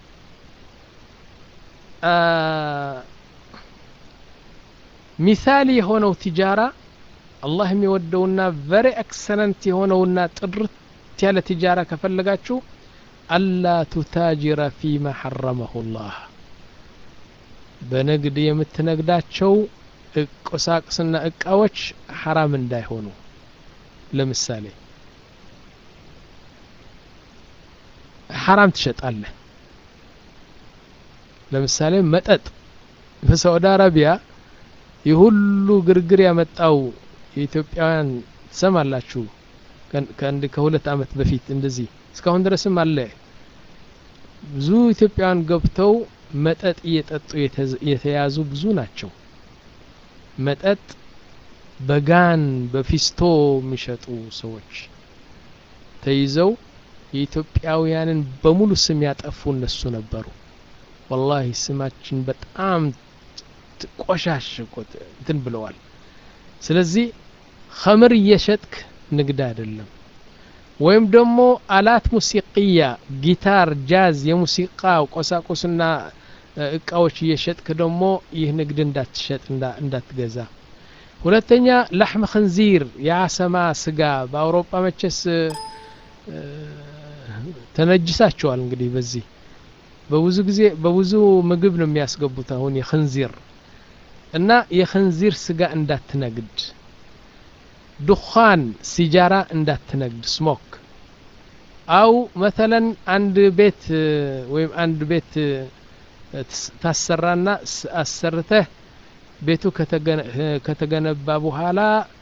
ሚሳሊ የሆነው ቲጃራ አላህ የሚወደውና ቨሪ ኤክሰለንት የሆነውና ጥርት ያለ ቲጃራ ከፈለጋችሁ አላ ቱታጅረ ፊማ ሐረመሁ ላህ በንግድ የምትነግዳቸው ቁሳቁስና እቃዎች ሐራም እንዳይሆኑ ለምሳሌ ሐራም ትሸጣለህ ለምሳሌ መጠጥ በሳዑዲ አረቢያ ይህ ሁሉ ግርግር ያመጣው የኢትዮጵያውያን ትሰማላችሁ ከአንድ ከሁለት አመት በፊት እንደዚህ እስካሁን ድረስም አለ ብዙ ኢትዮጵያውያን ገብተው መጠጥ እየጠጡ የተያዙ ብዙ ናቸው መጠጥ በጋን በፊስቶ የሚሸጡ ሰዎች ተይዘው የኢትዮጵያውያንን በሙሉ ስም ያጠፉ እነሱ ነበሩ ወላሂ ስማችን በጣም ቆሻሽ እንትን ብለዋል ስለዚህ ኸምር እየሸጥክ ንግድ አይደለም ወይም ደግሞ አላት ሙሲቅያ ጊታር ጃዝ የሙዚቃ ቆሳቁስና እቃዎች እየሸጥክ ደግሞ ይህ ንግድ እንዳትሸጥ እንዳትገዛ ሁለተኛ ላሕም ክንዚር የአሰማ ስጋ በአውሮፓ መቸስ ተነጅሳቸዋል እንግዲህ በዚህ በብዙ ጊዜ በብዙ ምግብ ነው የሚያስገቡት አሁን የክንዚር እና የክንዚር ስጋ እንዳትነግድ ዱኻን ሲጃራ እንዳትነግድ ስሞክ አው መተለን አንድ ቤት ወይም አንድ ቤት ታሰራና አሰርተህ ቤቱ ከተገነባ በኋላ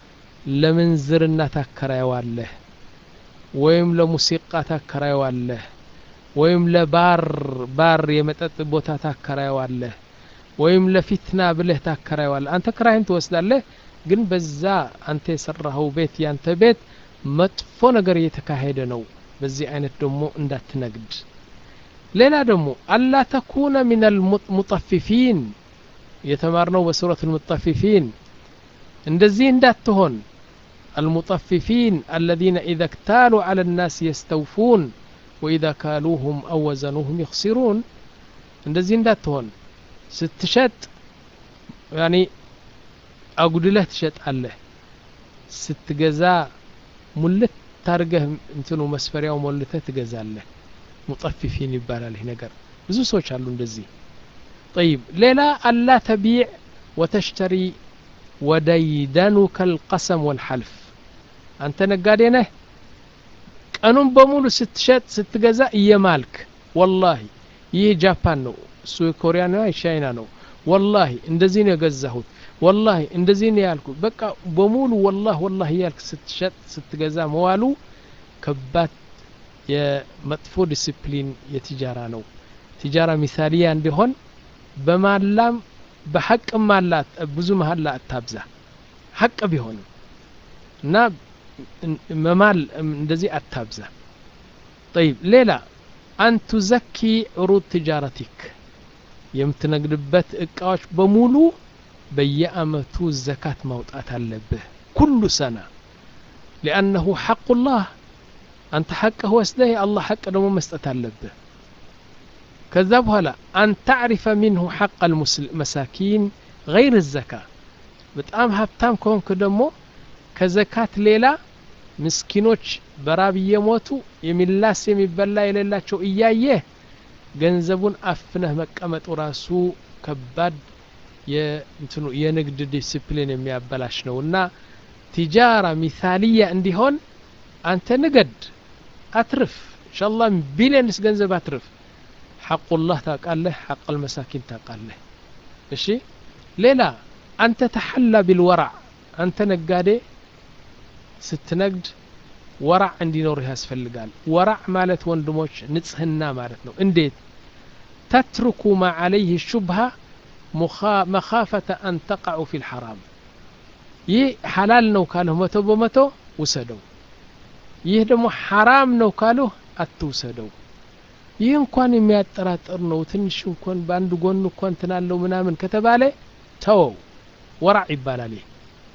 ለምንዝርና ታከራየዋለህ ወይም ለሙሲቃ ታከራየዋለህ ወይም ለባር ባር የመጠጥ ቦታ ታከራየዋለህ ወይም ለፊትና ብለህ ታከራየዋለህ አንተ ክራይን ትወስዳለህ ግን በዛ አንተ የሰራኸው ቤት ያንተ ቤት መጥፎ ነገር እየተካሄደ ነው በዚህ አይነት ደግሞ እንዳትነግድ ሌላ ደግሞ አላ ተኩነ ምን አልሙጠፊፊን የተማርነው በሱረት ልሙጠፊፊን እንደዚህ እንዳትሆን المطففين الذين إذا اكتالوا على الناس يستوفون وإذا كالوهم أو وزنوهم يخسرون እንደዚህ እንዳትሆን ስትሸጥ ያኒ አጉድለህ ትሸጣለህ ስትገዛ ሙልት ታርገህ እንትኑ መስፈሪያው ሞልተህ ትገዛለህ ሙጠፊፊን ይባላል ይህ ነገር ብዙ ሰዎች አሉ እንደዚህ طيب ሌላ አላ ተቢዕ ወተሽተሪ ወደይደኑከ القسم والحلف አንተ ነጋዴ ነህ ቀኑን በሙሉ ስትሸጥ ስትገዛ እየማልክ ወላሂ ይህ ጃፓን ነው እሱ የኮሪያ ነው የቻይና ነው ወላሂ እንደዚህ ነው የገዛሁት ወላሂ እንደዚህ ነው ያልኩ በቃ በሙሉ ወላህ ወላህ እያልክ ስትሸጥ ስትገዛ መዋሉ ከባድ የመጥፎ ዲስፕሊን የትጃራ ነው ትጃራ ሚሳሊያ እንዲሆን በማላም በሐቅ ማላት ብዙ መሀላ አታብዛ ሐቅ ቢሆንም እና መማል እንደዚህ አታብዛ طيب ሌላ አን ቱዘኪ ዑሩድ ትጃረቲክ የምትነግድበት እቃዎች በሙሉ በየአመቱ ዘካት ማውጣት አለብህ ኩሉ ሰና ሊአነሁ ሐቁላህ አንተ ሐቅህ ወስደህ የአላህ ሐቅ ደግሞ መስጠት አለብህ ከዛ በኋላ አን ታዕሪፈ ሚንሁ ሐቅ አልመሳኪን ገይር ዘካ በጣም ሀብታም ከሆንክ ደግሞ ከዘካት ሌላ ምስኪኖች በራብ እየሞቱ የሚላስ የሚበላ የሌላቸው እያየህ ገንዘቡን አፍነህ መቀመጡ ራሱ ከባድ የእንትኑ የንግድ ዲስፕሊን የሚያበላሽ ነው እና ቲጃራ ሚሳልያ እንዲሆን አንተ ንገድ አትርፍ እንሻላ ቢሊየንስ ገንዘብ አትርፍ ሐቁላህ ታውቃለህ ሐቅ አልመሳኪን ታውቃለህ እሺ ሌላ አንተ ተሐላ ቢልወራዕ አንተ ነጋዴ ስትነግድ ወራዕ እንዲኖርህ ያስፈልጋል ወራዕ ማለት ወንድሞች ንጽህና ማለት ነው እንዴት ተትርኩ ማ ዓለይህ ሹብሃ መኻፈተ አን ተቃዑ ፊ ልሐራም ይህ ሐላል ነው ካልህ መቶ በመቶ ውሰደው ይህ ደግሞ ሐራም ነው ካልህ አትውሰደው ይህ እንኳን የሚያጠራጥር ነው ትንሽ እንኳን በአንድ ጎን እንኳን ትናለው ምናምን ከተባለ ተወው ወራዕ ይባላል ይህ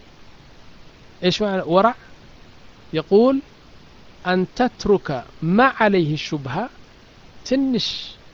ايش معنى ورع يقول أن تترك ما عليه الشبهة تنش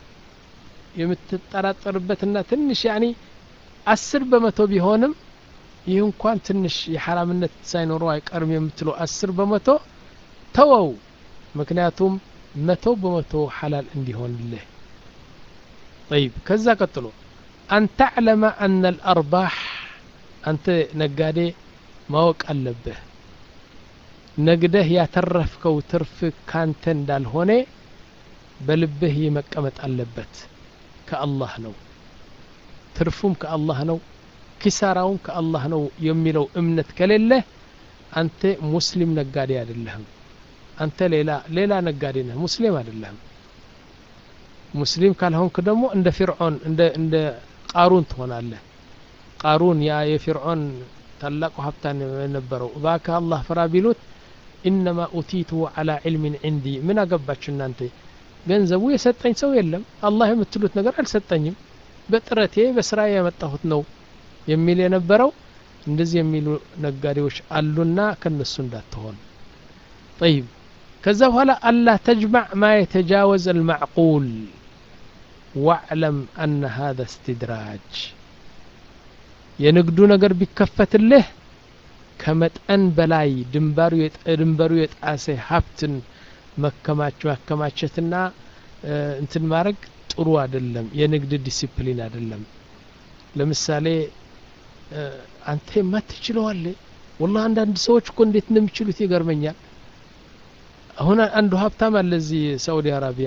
የምትጠራጠርበትና ትንሽ ያኒ አስር በመቶ ቢሆንም ይህ እንኳን ትንሽ የሐራምነት ሳይኖረው አይቀርም የምትለው አስር በመቶ ተወው ምክንያቱም መቶ በመቶ ሐላል እንዲሆንልህ طيب ከዛ ቀጥሎ أن تعلم أن الأرباح أنت ነጋዴ ማወቅ አለብህ ነግደህ ያተረፍከው ትርፍ ካንተ እንዳልሆነ በልብህ መቀመጥ አለበት ከአላህ ነው ትርፉም ከአላህ ነው ኪሳራውን ከአላህ ነው የሚለው እምነት ከሌለህ አንተ ሙስሊም ነጋዴ አይደለህም አንተ ሌላ ሌላ ነጋዴ ነህ ሙስሊም አይደለህም ሙስሊም ካልሆንክ ደግሞ እንደ ፊርዖን እንደ እንደ ቃሩን ትሆናለህ ቃሩን ያ የፊርዖን ታላቁ ሀብታን የነበረው እባክህ አላህ ፍራ ቢሉት ኢነማ ኡቲቱ አላ ዕልሚን ዕንዲ ምን አገባችሁ እናንተ ገንዘቡ የሰጠኝ ሰው የለም አላህ የምትሉት ነገር አልሰጠኝም በጥረቴ በስራ ያመጣሁት ነው የሚል የነበረው እንደዚህ የሚሉ ነጋዴዎች አሉና ከነሱ እንዳትሆን ጠይብ ከዛ በኋላ አላ ተጅማዕ ማ የተጃወዘ አልማዕቁል ዋዕለም አነ ሃذا እስትድራጅ የንግዱ ነገር ቢከፈትልህ ከመጠን በላይ ድንበሩ የጣሰ ሀብትን ማከማቸትና እንትን ማድረግ ጥሩ አይደለም የንግድ ዲሲፕሊን አይደለም ለምሳሌ አንተ የማትችለዋለ ወላ አንዳንድ ሰዎች እኮ እንዴት እንደሚችሉት ይገርመኛል አሁን አንዱ ሀብታም አለ እዚህ ሳኡዲ አረቢያ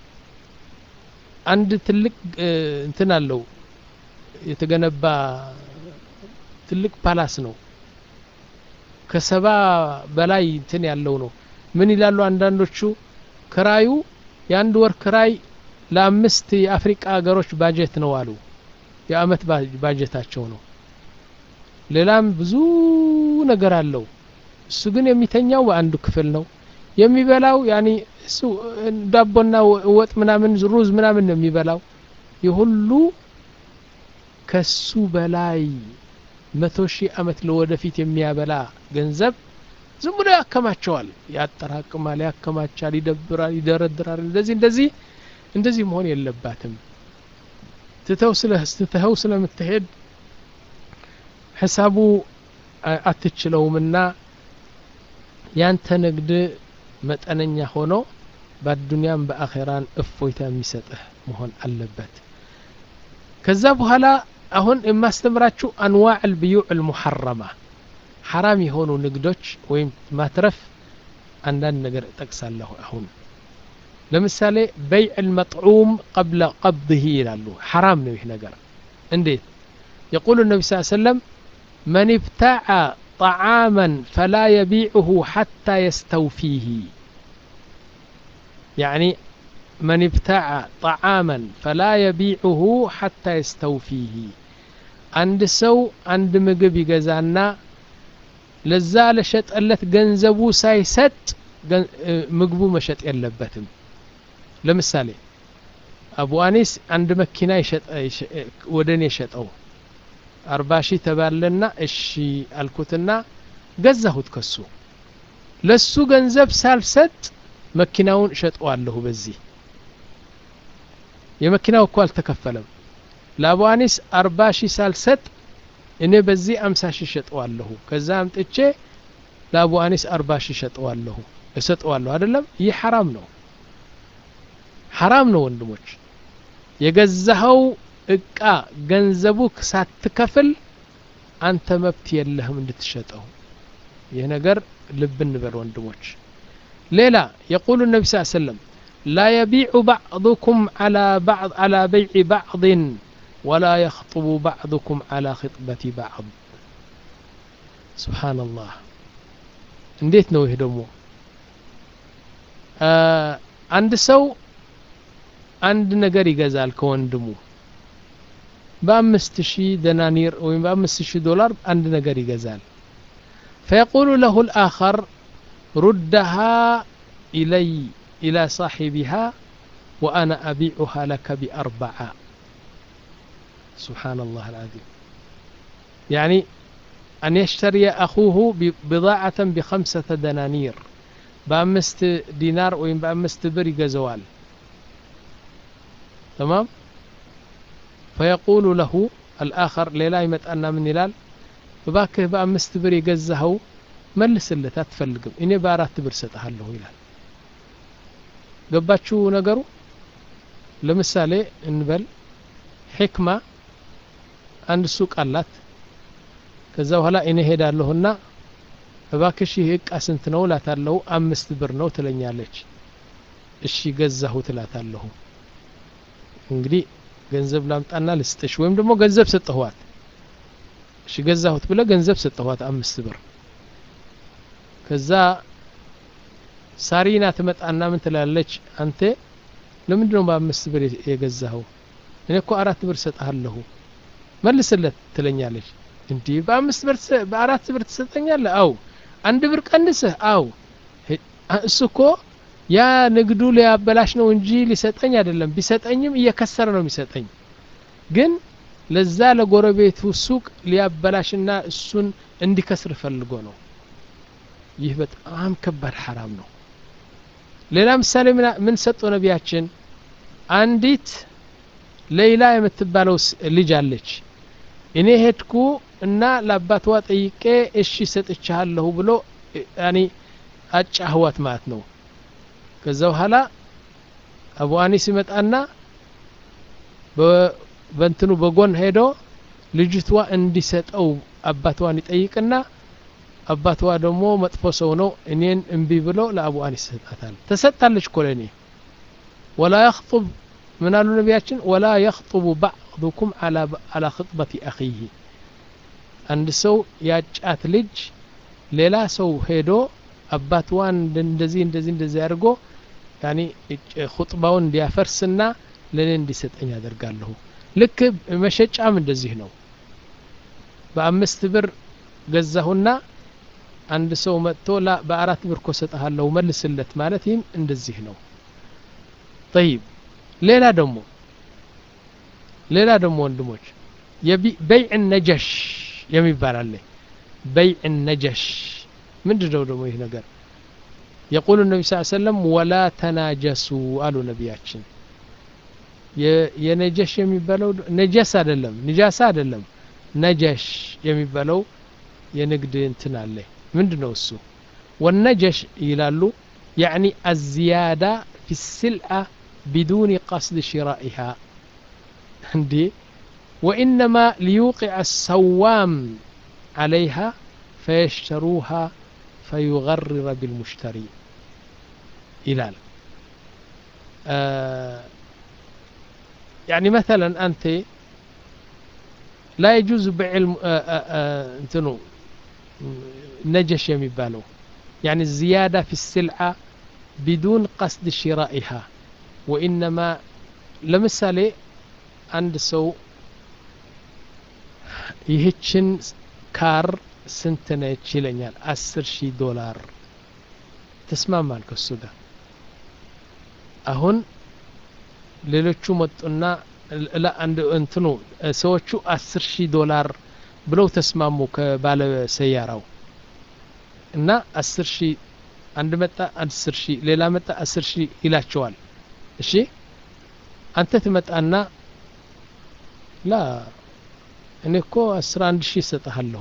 አንድ ትልቅ እንትን አለው የተገነባ ትልቅ ፓላስ ነው ከሰባ በላይ እንትን ያለው ነው ምን ይላሉ አንዳንዶቹ ክራዩ የአንድ ወር ክራይ ለአምስት የአፍሪቃ ሀገሮች ባጀት ነው አሉ የአመት ባጀታቸው ነው ሌላም ብዙ ነገር አለው እሱ ግን የሚተኛው በአንዱ ክፍል ነው የሚበላው ያኒ እሱ ዳቦና ወጥ ምናምን ሩዝ ምናምን ነው የሚበላው የሁሉ ከሱ በላይ መቶ ሺህ አመት ለወደፊት የሚያበላ ገንዘብ ዝም ብሎ ያከማቸዋል ያጠራቅማል ያከማቻል ይደብራል ይደረድራል እንደዚህ እንደዚህ እንደዚህ መሆን የለባትም ትተው ስለ ትተኸው ስለምትሄድ ሂሳቡ አትችለውምና ያንተ ንግድ መጠነኛ ሆኖ በአዱንያም በአኼራን እፎይታ የሚሰጥህ መሆን አለበት ከዛ በኋላ አሁን የማስተምራችሁ አንዋዕ ልብዩዕ ልሙሐረማ ሐራም የሆኑ ንግዶች ወይም ማትረፍ አንዳንድ ነገር እጠቅሳለሁ አሁን ለምሳሌ በይዕ ልመጥዑም ቀብለ ቀብድህ ይላሉ ሐራም ነው ይህ ነገር እንዴት يقول النبي صلى الله عليه وسلم من ابتاع طعاما فلا يبيعه حتى يستوفيه يعني من ابتاع طعاما فلا يبيعه حتى يستوفيه عند سو عند ምግብ ይገዛና ለዛ ለሸጠለት ገንዘቡ ሳይሰጥ ምግቡ መሸጥ የለበትም ለምሳሌ አቡ አኒስ አንድ መኪና ወደ እኔ ሸጠው አርባ ሺህ ተባለና እሺ አልኩትና ገዛሁት ከሱ ለሱ ገንዘብ ሳልሰጥ መኪናውን እሸጠዋለሁ በዚህ የመኪናው እኮ አልተከፈለም ለአቡ አኒስ አርባ ሺህ ሳልሰጥ እኔ በዚህ አምሳ ሺህ እሸጠዋለሁ ከዛ አምጥቼ ለአቡ አኒስ አርባ ሺህ እሸጠዋለሁ እሰጠዋለሁ አይደለም ይህ ሐራም ነው ሐራም ነው ወንድሞች የገዛኸው እቃ ገንዘቡ ሳትከፍል አንተ መብት የለህም እንድትሸጠው ይህ ነገር ልብ እንበል ወንድሞች ሌላ የቁሉ ነቢ ስ ሰለም ላ የቢዑ ባዕضኩም ዓላ በይዕ ባዕضን ወላ የኽጥቡ ባዕضኩም ዓላ ክጥበት ባዕض ስብሓንላህ እንዴት ነው ይህ ደግሞ አንድ ሰው አንድ ነገር ይገዛል ከወንድሙ በአምስት ሺህ ደናኒር ወይም በአምስት ሺህ ዶላር አንድ ነገር ይገዛል فيقول له الآخر ردها إلي إلى صاحبها وأنا أبيعها لك بأربعة سبحان الله العظيم يعني أن يشتري أخوه بضاعة بخمسة دنانير بأمست دينار وإن بأمست برق زوال تمام فيقول له الآخر ሌላ ይመጣና ምን ይላል እባክህ በአምስት ብር የገዛኸው መልስለት አትፈልግም እኔ በአራት ብር ሰጠሃለሁ ይላል ገባችሁ ነገሩ ለምሳሌ እንበል ሕክማ አንድ ሱቅ አላት ከዛ በኋላ እኔ ሄዳለሁና እባክሽ ይህ እቃ ስንት ነው እላታለሁ አምስት ብር ነው ትለኛለች እሺ ገዛሁ ትላታለሁ እንግዲህ ገንዘብ ላምጣና ልስጥሽ ወይም ደግሞ ገንዘብ ሰጠኋት እሺ ገዛሁት ብለ ገንዘብ ሰጠኋት አምስት ብር ከዛ ሳሪና ትመጣና ምን ትላለች አንተ ለምንድን ነው በአምስት ብር የገዛኸው እኔ እኮ አራት ብር ሰጠሃለሁ መልስለት ትለኛለች እንዲህ በአምስት ብር በአራት ብር ትሰጠኛለህ አው አንድ ብር ቀንስህ አው እሱ እኮ ያ ንግዱ ሊያበላሽ ነው እንጂ ሊሰጠኝ አይደለም ቢሰጠኝም እየከሰረ ነው የሚሰጠኝ ግን ለዛ ለጎረቤቱ ሱቅ ሊያበላሽና እሱን እንዲከስር ፈልጎ ነው ይህ በጣም ከባድ ሐራም ነው ሌላ ምሳሌ ምን ሰጡ ነቢያችን አንዲት ሌይላ የምትባለው ልጅ አለች እኔ ሄድኩ እና ለአባትዋ ጠይቄ እሺ ሰጥቻለሁ ብሎ ያኒ አጫህዋት ማለት ነው ከዛ በኋላ አቡ አኒስ ይመጣና በእንትኑ በጎን ሄዶ ልጅቷ እንዲሰጠው አባትዋን ይጠይቅና አባትዋ ደግሞ መጥፎ ሰው ነው እኔን እምቢ ብሎ ለአቡ አኒስ ይሰጣታል ተሰጥታለች እኮ ለእኔ ወላ የኽጡብ ምን አሉ ነቢያችን ወላ የኽጡቡ ባዕዱኩም አላ ክጥበት አኺህ አንድ ሰው ያጫት ልጅ ሌላ ሰው ሄዶ አባትዋን እንደዚህ እንደዚህ እንደዚህ አድርጎ ያኒ ኹጥባውን እንዲያፈርስና ለእኔ እንዲሰጠኝ አደርጋለሁ ልክ መሸጫም እንደዚህ ነው በአምስት ብር ገዛሁና አንድ ሰው መጥቶ ላ በአራት ብር ኮ ሰጠሃለሁ መልስለት ማለት ይህም እንደዚህ ነው ጠይብ ሌላ ደግሞ ሌላ ደግሞ ወንድሞች በይዕ ነጀሽ የሚባል አለ በይዕ ነጀሽ ምንድን ነው ደግሞ ይህ ነገር የቁሉ ነቢ ስ ሰለም ወላ ተናጀሱ አሉ ነቢያችን የነጀሽ የሚባለው ነጀስ አይደለም ንጃሳ አይደለም ነጀሽ የሚባለው የንግድ እንትን አለ ምንድን ነው እሱ ወነጀሽ ይላሉ ያዕኒ አዝያዳ ፊ ስልአ ቢዱን ቀስድ ሽራኢሃ እንዴ ወኢነማ ሊዩቅዕ ሰዋም عليها فيشتروها فيغرر بالمشتري إلال آه يعني مثلا أنت لا يجوز بيع آه آه انتنو نجش يميبالو يعني الزيادة في السلعة بدون قصد شرائها وإنما لمثالي عند سو ይህችን ካር ስንት ነች ይለኛል አስር ሺህ ዶላር ተስማማል ከሱ ጋር አሁን ሌሎቹ መጡና አንድ እንትኑ ሰዎቹ አስር ሺህ ዶላር ብለው ተስማሙ ከባለ ሰያራው እና አስር ሺህ አንድ መጣ አስር ሺህ ሌላ መጣ አስር ሺህ ይላቸዋል እሺ አንተ ትመጣና ላ እኔ እኮ አስራ አንድ ሺህ እሰጥሃለሁ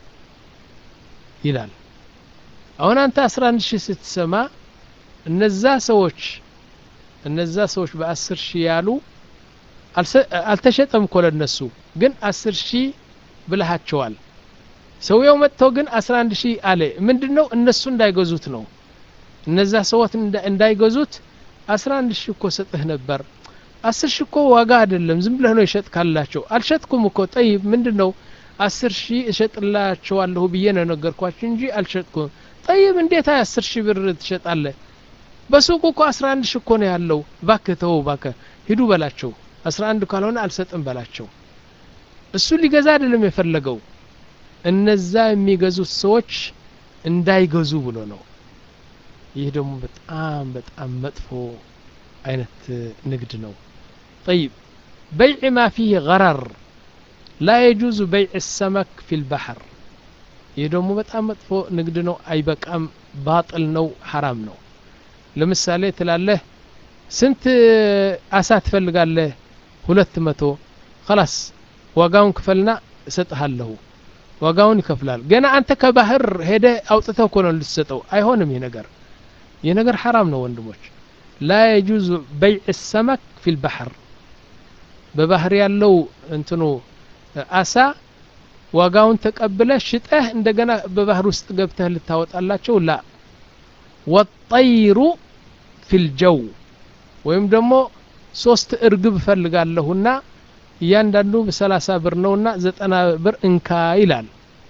ይላል አሁን አንተ አስራ አንድ ሺህ ስትሰማ እነዛ ሰዎች እነዛ ሰዎች በአስር ሺህ ያሉ አልተሸጠም እኮ ለነሱ ግን አስር ሺህ ብልሃቸዋል ሰውየው መጥተው ግን አስራ አንድ ሺህ አለ ምንድን ነው እነሱ እንዳይገዙት ነው እነዛ ሰዎች እንዳይገዙት አስራ አንድ ሺህ እኮ ሰጥህ ነበር አስር ሺህ እኮ ዋጋ አይደለም ዝም ብለህ ነው ይሸጥ ካላቸው አልሸጥኩም እኮ ጠይብ ምንድን ነው አስር ሺህ እሸጥላቸዋለሁ ብዬ ነው ነገርኳቸው እንጂ አልሸጥኩም ጠይብ እንዴት አስር ሺህ ብር ትሸጣለህ በሱቁ እኮ አስራ አንድ ሺህ እኮ ነው ያለው ባክህ ተው ባክህ ሂዱ በላቸው አስራ አንድ ካልሆነ አልሰጥም በላቸው እሱ ሊገዛ አይደለም የፈለገው እነዛ የሚገዙት ሰዎች እንዳይገዙ ብሎ ነው ይህ ደግሞ በጣም በጣም መጥፎ አይነት ንግድ ነው طيب بيع ما فيه غرر لا يجوز بيع السمك في البحر ይህ ደግሞ በጣም መጥፎ ንግድ ነው አይበቃም ባጥል ነው ሐራም ነው ለምሳሌ ትላለህ ስንት አሳ ትፈልጋለህ ሁለት መቶ ከላስ ዋጋውን ክፈልና እሰጥሃለሁ ዋጋውን ይከፍላል ገና አንተ ከባህር ሄደ አውጥተው እኮ ነው ልትሰጠው አይሆንም ይህ ነገር ይህ ነገር ሐራም ነው ወንድሞች ላ የጁዙ በይዕ ሰመክ ፊ ልባሕር በባህር ያለው እንትኑ አሳ ዋጋውን ተቀብለ ሽጠህ እንደገና በባህር ውስጥ ገብተህ ልታወጣላቸው ላ ወጠይሩ ፊ ልጀው ወይም ደግሞ ሶስት እርግብ እፈልጋለሁና እያንዳንዱ ሰላሳ ብር ነውና ዘጠና ብር እንካ ይላል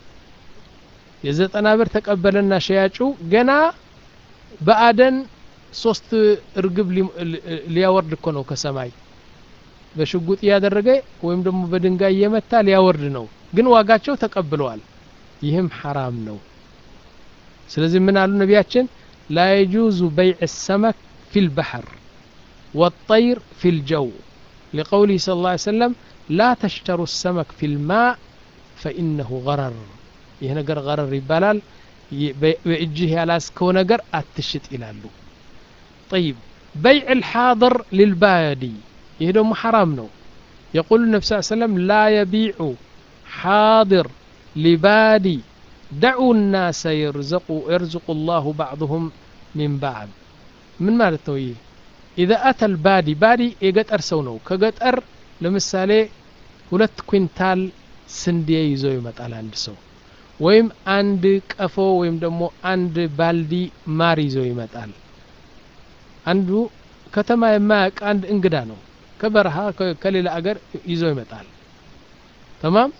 የዘጠና ብር ተቀበለና ሸያጩ ገና በአደን ሶስት እርግብ ሊያወርድ እኮ ነው ከሰማይ በሽጉጥ እያደረገ ወይም ደግሞ በድንጋይ እየመታ ሊያወርድ ነው ግን ዋጋቸው ተቀብለዋል ይህም ሐራም ነው ስለዚህ ምን አሉ ነቢያችን ላ የጁዙ በይዕ ሰመክ ፊ ልባሕር والطير في الجو لقوله صلى الله عليه وسلم لا تشتروا السمك في الماء فإنه غرر ይህ ነገር ገረር ይባላል በእጅህ ያላስከው ነገር አትሽጥ ይላሉ طيب بيع الحاضر للبادي ይህ ደግሞ ሐራም ነው يقول النبي صلى الله عليه وسلم لا يبيع حاضر لبادي دعوا الناس يرزقوا يرزق الله بعضهم من بعض من ማለት ነው ይህ ኢዘ አተል ባዲ ባዲ የገጠር ሰው ነው ከገጠር ለምሳሌ ሁለት ኩንታል ስንዴ ይዞ ይመጣል አንድ ሰው ወይም አንድ ቀፎ ወይም ደግሞ አንድ ባልዲ ማር ይዞ ይመጣል አንዱ ከተማ የማያውቅ አንድ እንግዳ ነው ከበረሃ ከሌላ አገር ይዞ ይመጣል ተማም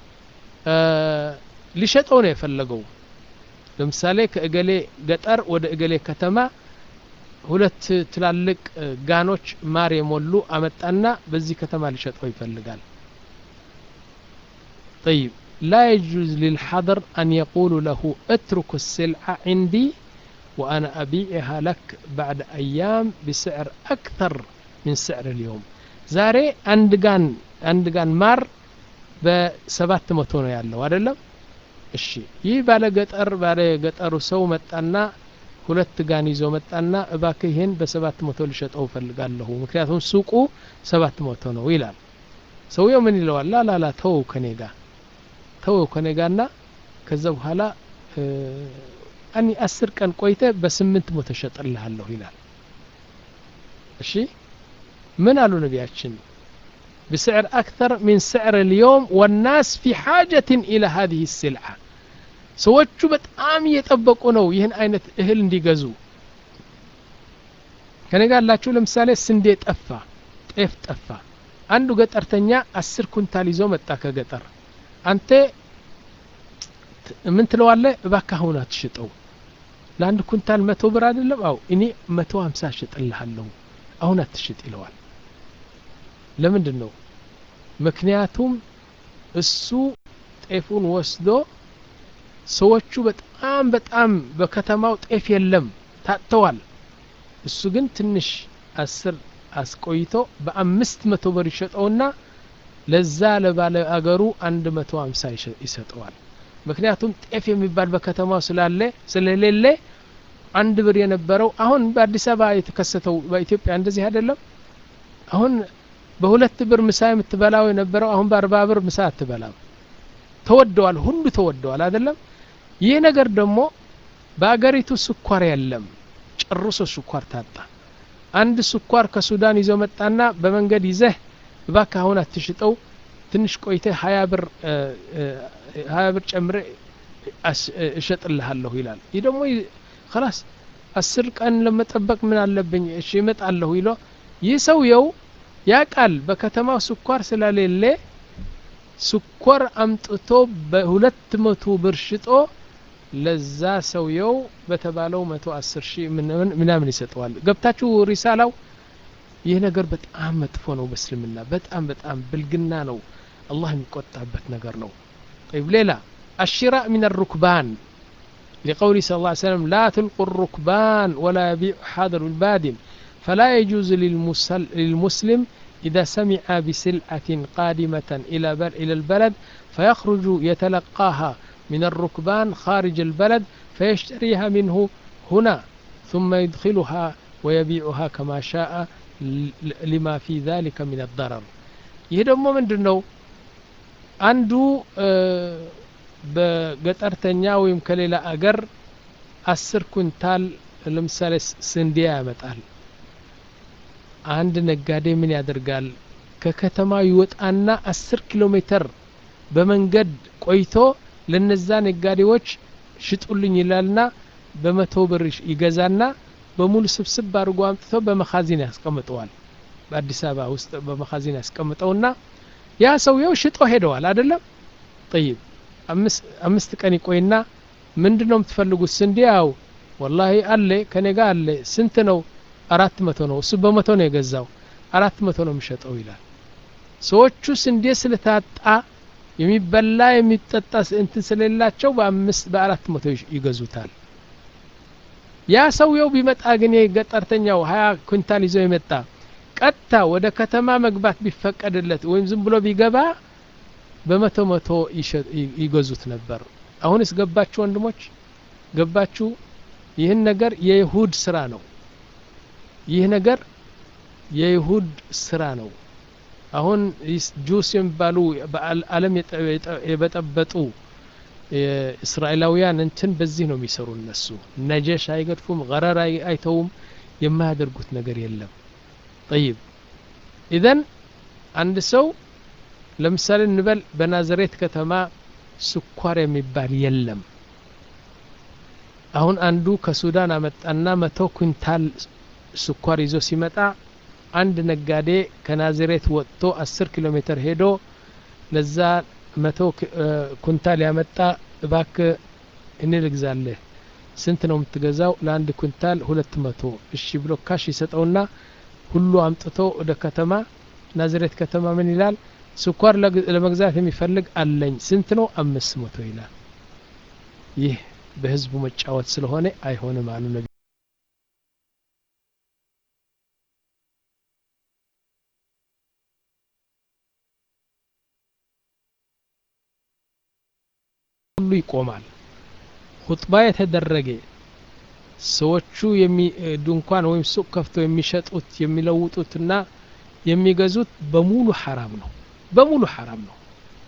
ሊሸጠው ነው የፈለገው ለምሳሌ ከእገሌ ገጠር ወደ እገሌ ከተማ ሁለት ትላልቅ ጋኖች ማር የሞሉ አመጣና በዚህ ከተማ ሊሸጠው ይፈልጋል طيب لا يجوز للحضر أن يقول له اترك السلعة عندي وأنا أبيعها لك بعد أيام بسعر أكثر من سعر اليوم زاري أندقان أندقان مار بسبات متونة ያለው አይደለም እሺ ይህ ባለ ገጠር ባለ ገጠሩ ሰው መጣና ሁለት ጋን ይዞ መጣና እባክህ ይህን በሰባት መቶ ልሸጠው እፈልጋለሁ ምክንያቱም ሱቁ ሰባት መቶ ነው ይላል ሰውየው ምን ይለዋል ላላላ ተወው ከኔ ጋር ተወው ከኔ ጋርና ከዛ በኋላ አኒ አስር ቀን ቆይተ በስምንት መቶ ሸጥልሃለሁ ይላል እሺ ምን አሉ ነቢያችን بسعر أكثر من سعر اليوم والناس في حاجة إلى هذه السلعة ሰዎቹ በጣም እየጠበቁ ነው ይህን አይነት እህል እንዲገዙ ከኔ ጋር ላችሁ ለምሳሌ ስንዴ ጠፋ ጤፍ ጠፋ አንዱ ገጠርተኛ አስር ኩንታል ይዞ መጣ ከገጠር አንተ ምን ትለዋለ እባካ አሁን አትሽጠው ለአንድ ኩንታል መቶ ብር አይደለም አው እኔ መቶ ሀምሳ እሽጥልሃለሁ አሁን አትሽጥ ይለዋል ለምንድን ነው ምክንያቱም እሱ ጤፉን ወስዶ ሰዎቹ በጣም በጣም በከተማው ጤፍ የለም ታጥተዋል እሱ ግን ትንሽ አስር አስቆይቶ በአምስት መቶ ብር ይሸጠውና ለዛ ለባለ አገሩ አንድ መቶ ሀምሳ ይሰጠዋል ምክንያቱም ጤፍ የሚባል በከተማው ስላለ ስለሌለ አንድ ብር የነበረው አሁን በአዲስ አበባ የተከሰተው በኢትዮጵያ እንደዚህ አይደለም አሁን በሁለት ብር ምሳ የምትበላው የነበረው አሁን በአርባ ብር ምሳ አትበላም ተወደዋል ሁሉ ተወደዋል አይደለም ይህ ነገር ደግሞ በአገሪቱ ስኳር የለም ጨርሶ ስኳር ታጣ አንድ ስኳር ከሱዳን ይዞ መጣና በመንገድ ይዘህ እባክ አሁን አትሽጠው ትንሽ ቆይተ ሀያ ብር ሀያ ብር ጨምረ እሸጥልሃለሁ ይላል ይህ ደግሞ ከላስ አስር ቀን ለመጠበቅ ምን አለብኝ እሺ ይመጣለሁ ይሎ ይህ ሰውየው ያቃል በከተማው ስኳር ስለሌለ ስኳር አምጥቶ በሁለት መቶ ብር ሽጦ ለዛ ሰውየው በተባለው መቶ አስር ሺህ ምናምን ይሰጠዋል ገብታችሁ ሪሳላው ይህ ነገር በጣም መጥፎ ነው በእስልምና በጣም በጣም ብልግና ነው አላህ የሚቆጣበት ነገር ነው طيب ሌላ الشراء من الركبان لقوله صلى الله عليه وسلم لا تلقوا الركبان ولا يبيع حاضر البادن فلا يجوز للمسلم إذا سمع بسلعة قادمة إلى إلى البلد فيخرج يتلقاها من الركبان خارج البلد فيشتريها منه هنا ثم يدخلها ويبيعها كما شاء لما في ذلك من الضرر ይህ ደግሞ ምንድን ነው አንዱ በገጠርተኛ ወይም ከሌላ አገር አስር ኩንታል ለምሳሌ ስንዴ ያመጣል አንድ ነጋዴ ምን ያደርጋል ከከተማ ይወጣና አስር ኪሎ ሜትር በመንገድ ቆይቶ ለነዛ ነጋዴዎች ሽጡልኝ ይላልና በመቶ ብር ይገዛና በሙሉ ስብስብ አድርጎ አምጥቶ በመኻዚን ያስቀምጠዋል በአዲስ አበባ ውስጥ በመኻዚን ያስቀምጠውና ያ ሰውየው ሽጦ ሄደዋል አይደለም ጠይብ አምስት ቀን ይቆይና ምንድን ነው የምትፈልጉት ስንዴ ያው ወላሂ አለ ከኔ ጋር አለ ስንት ነው አራት መቶ ነው እሱ በመቶ ነው የገዛው አራት መቶ ነው የሚሸጠው ይላል ሰዎቹ ስንዴ ስለታጣ የሚበላ የሚጠጣ እንትን ስለሌላቸው በአምስት በአራት መቶ ይገዙታል ያ ሰውየው ቢመጣ ግን የገጠርተኛው ሀያ ኩንታል ይዞ የመጣ ቀጥታ ወደ ከተማ መግባት ቢፈቀድለት ወይም ዝም ብሎ ቢገባ በመቶ መቶ ይገዙት ነበር አሁንስ ገባችሁ ወንድሞች ገባችሁ ይህን ነገር የይሁድ ስራ ነው ይህ ነገር የይሁድ ስራ ነው አሁን ጁስ የሚባሉ በአለም የበጠበጡ እስራኤላውያን እንትን በዚህ ነው የሚሰሩ እነሱ ነጀሽ አይገድፉም ገረር አይተውም የማያደርጉት ነገር የለም ጠይብ ኢዘን አንድ ሰው ለምሳሌ እንበል በናዝሬት ከተማ ስኳር የሚባል የለም አሁን አንዱ ከሱዳን አመጣና መቶ ኩንታል ስኳር ይዞ ሲመጣ አንድ ነጋዴ ከናዝሬት ወጥቶ አስር ኪሎ ሜትር ሄዶ ለዛ መቶ ኩንታል ያመጣ እባክ እኔ ልግዛለህ ስንት ነው የምትገዛው ለአንድ ኩንታል ሁለት መቶ እሺ ብሎ ካሽ ይሰጠውና ሁሉ አምጥቶ ወደ ከተማ ናዝሬት ከተማ ምን ይላል ስኳር ለመግዛት የሚፈልግ አለኝ ስንት ነው አምስት መቶ ይላል ይህ በህዝቡ መጫወት ስለሆነ አይሆንም አሉ ነቢ ሁሉ ይቆማል ሁጥባ የተደረገ ሰዎቹ ድንኳን ወይም ሱቅ ከፍተው የሚሸጡት የሚለውጡትና የሚገዙት በሙሉ ሐራም ነው በሙሉ ሐራም ነው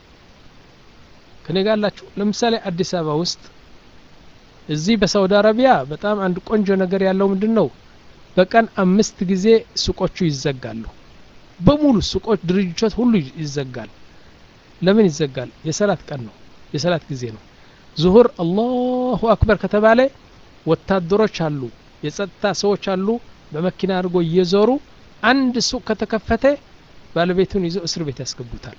ከኔ ጋር አላችሁ ለምሳሌ አዲስ አበባ ውስጥ እዚህ በሳውዲ አረቢያ በጣም አንድ ቆንጆ ነገር ያለው ምንድን ነው በቀን አምስት ጊዜ ሱቆቹ ይዘጋሉ በሙሉ ሱቆች ድርጅቶች ሁሉ ይዘጋል ለምን ይዘጋል የሰላት ቀን ነው የሰላት ጊዜ ነው ዙሁር አላሁ አክበር ከተባለ ወታደሮች አሉ የጸጥታ ሰዎች አሉ በመኪና አድርጎ እየዞሩ አንድ ሱቅ ከተከፈተ ባለቤቱን ይዘው እስር ቤት ያስገቡታል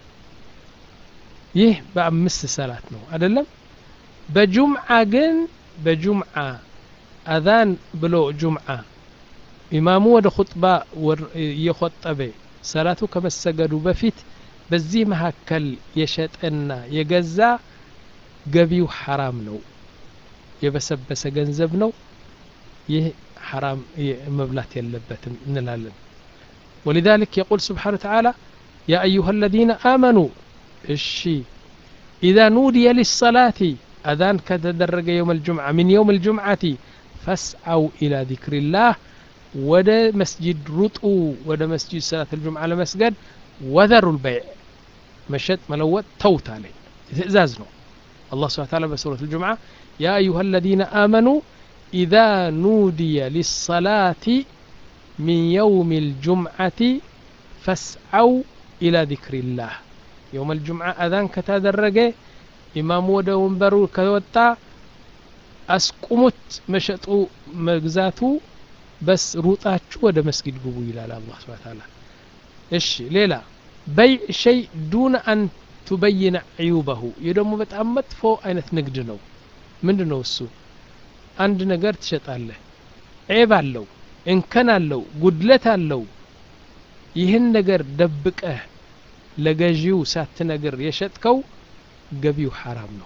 ይህ በአምስት ሰላት ነው አይደለም በጁምዓ ግን በጁምዓ አዛን ብሎ ጁምዓ ኢማሙ ወደ ኹጥባ እየኾጠበ ሰላቱ ከመሰገዱ በፊት በዚህ መካከል የሸጠና የገዛ ገቢው ሐራም ነው የበሰበሰ ገንዘብ ነው ይህ ሐራም መብላት የለበትም እንላለን ولذلك يقول سبحانه وتعالى يا أيها الذين آمنوا الشي إذا نودي للصلاة أذان كتدرج يوم الجمعة من يوم الجمعة فاسعوا إلى ذكر الله ወደ መስጂድ ሩጡ ወደ መስጂድ ሰላት الجمعة ለመስገድ وذروا البيع መሸጥ መለወጥ ተውት አለኝ ትእዛዝ ነው الله سبحانه وتعالى بسورة الجمعة يا أيها الذين آمنوا إذا نودي للصلاة من يوم الجمعة فاسعوا إلى ذكر الله يوم الجمعة أذان كتادرج إمام وده وንበሩ ከወጣ አስቁሙት መሸጡ መግዛቱ በስ ሩጣችሁ ወደ መስጊድ ግቡ ይላል አላህ ስብሐ ተዓላ እሺ ሌላ በይዕ ሸይ ዱነ አን ቱበይነ ዕዩበሁ ይህ ደግሞ በጣም መጥፎ አይነት ንግድ ነው ምንድ ነው እሱ አንድ ነገር ትሸጣለህ ዔብ አለው እንከን አለው ጉድለት አለው ይህን ነገር ደብቀህ ለገዢው ሳትነግር የሸጥከው ገቢው ሐራም ነው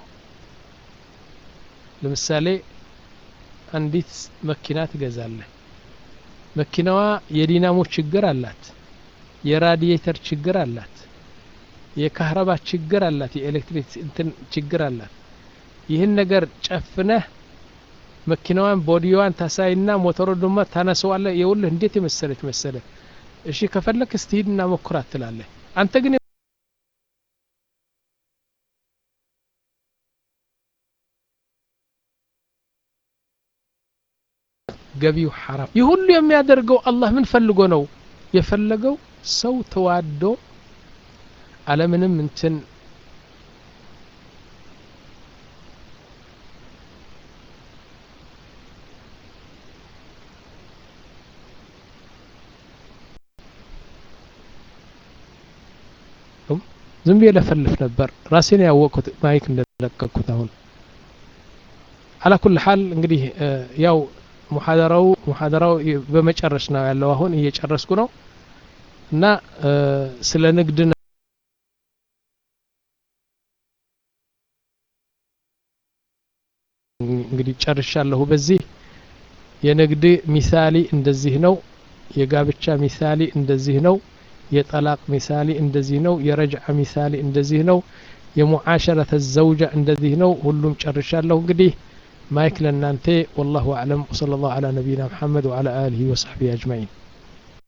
ለምሳሌ አንዲት መኪና ትገዛለህ መኪናዋ የዲናሞ ችግር አላት የራዲየተር ችግር አላት የካህረባ ችግር አላት የኤሌክትሪክ እንትን ችግር አላት ይህን ነገር ጨፍነህ መኪናዋን ቦዲዋን ታሳይና ሞተሮ ድማ ታነሰዋለ የውልህ እንዴት የመሰለች መሰለ እሺ ከፈለክ እስቲ ሂድና ሞክራት ትላለህ አንተ ግን ገቢው ሐራም ይህ ሁሉ የሚያደርገው አላህ ምን ፈልጎ ነው የፈለገው ሰው ተዋዶ አለምንም እንትን ዝም ብዬ ለፈልፍ ነበር ራሴን ያወቅኩት ማይክ እንደለቀቅኩት አሁን አላ ኩል ሀል እንግዲህ ያው ሙሐደራው ሙሐደራው በመጨረስ ነው ያለው አሁን እየጨረስኩ ነው እና ስለ ንግድ እንግዲህ ጨርሻለሁ በዚህ የንግድ ሚሳሊ እንደዚህ ነው የጋብቻ ሚሳሊ እንደዚህ ነው የጠላቅ ሚሳሊ እንደዚህ ነው የረጅዓ ሚሳሊ እንደዚህ ነው የሙዓሸረተ ዘውጃ እንደዚህ ነው ሁሉም ጨርሻለሁ እንግዲህ ማይክ ለእናንተ ወላሁ አዕለም ወሰለ ላሁ አላ ነቢይና ሙሐመድ ወዓላ አሊህ ወሰሕቢህ አጅማዒን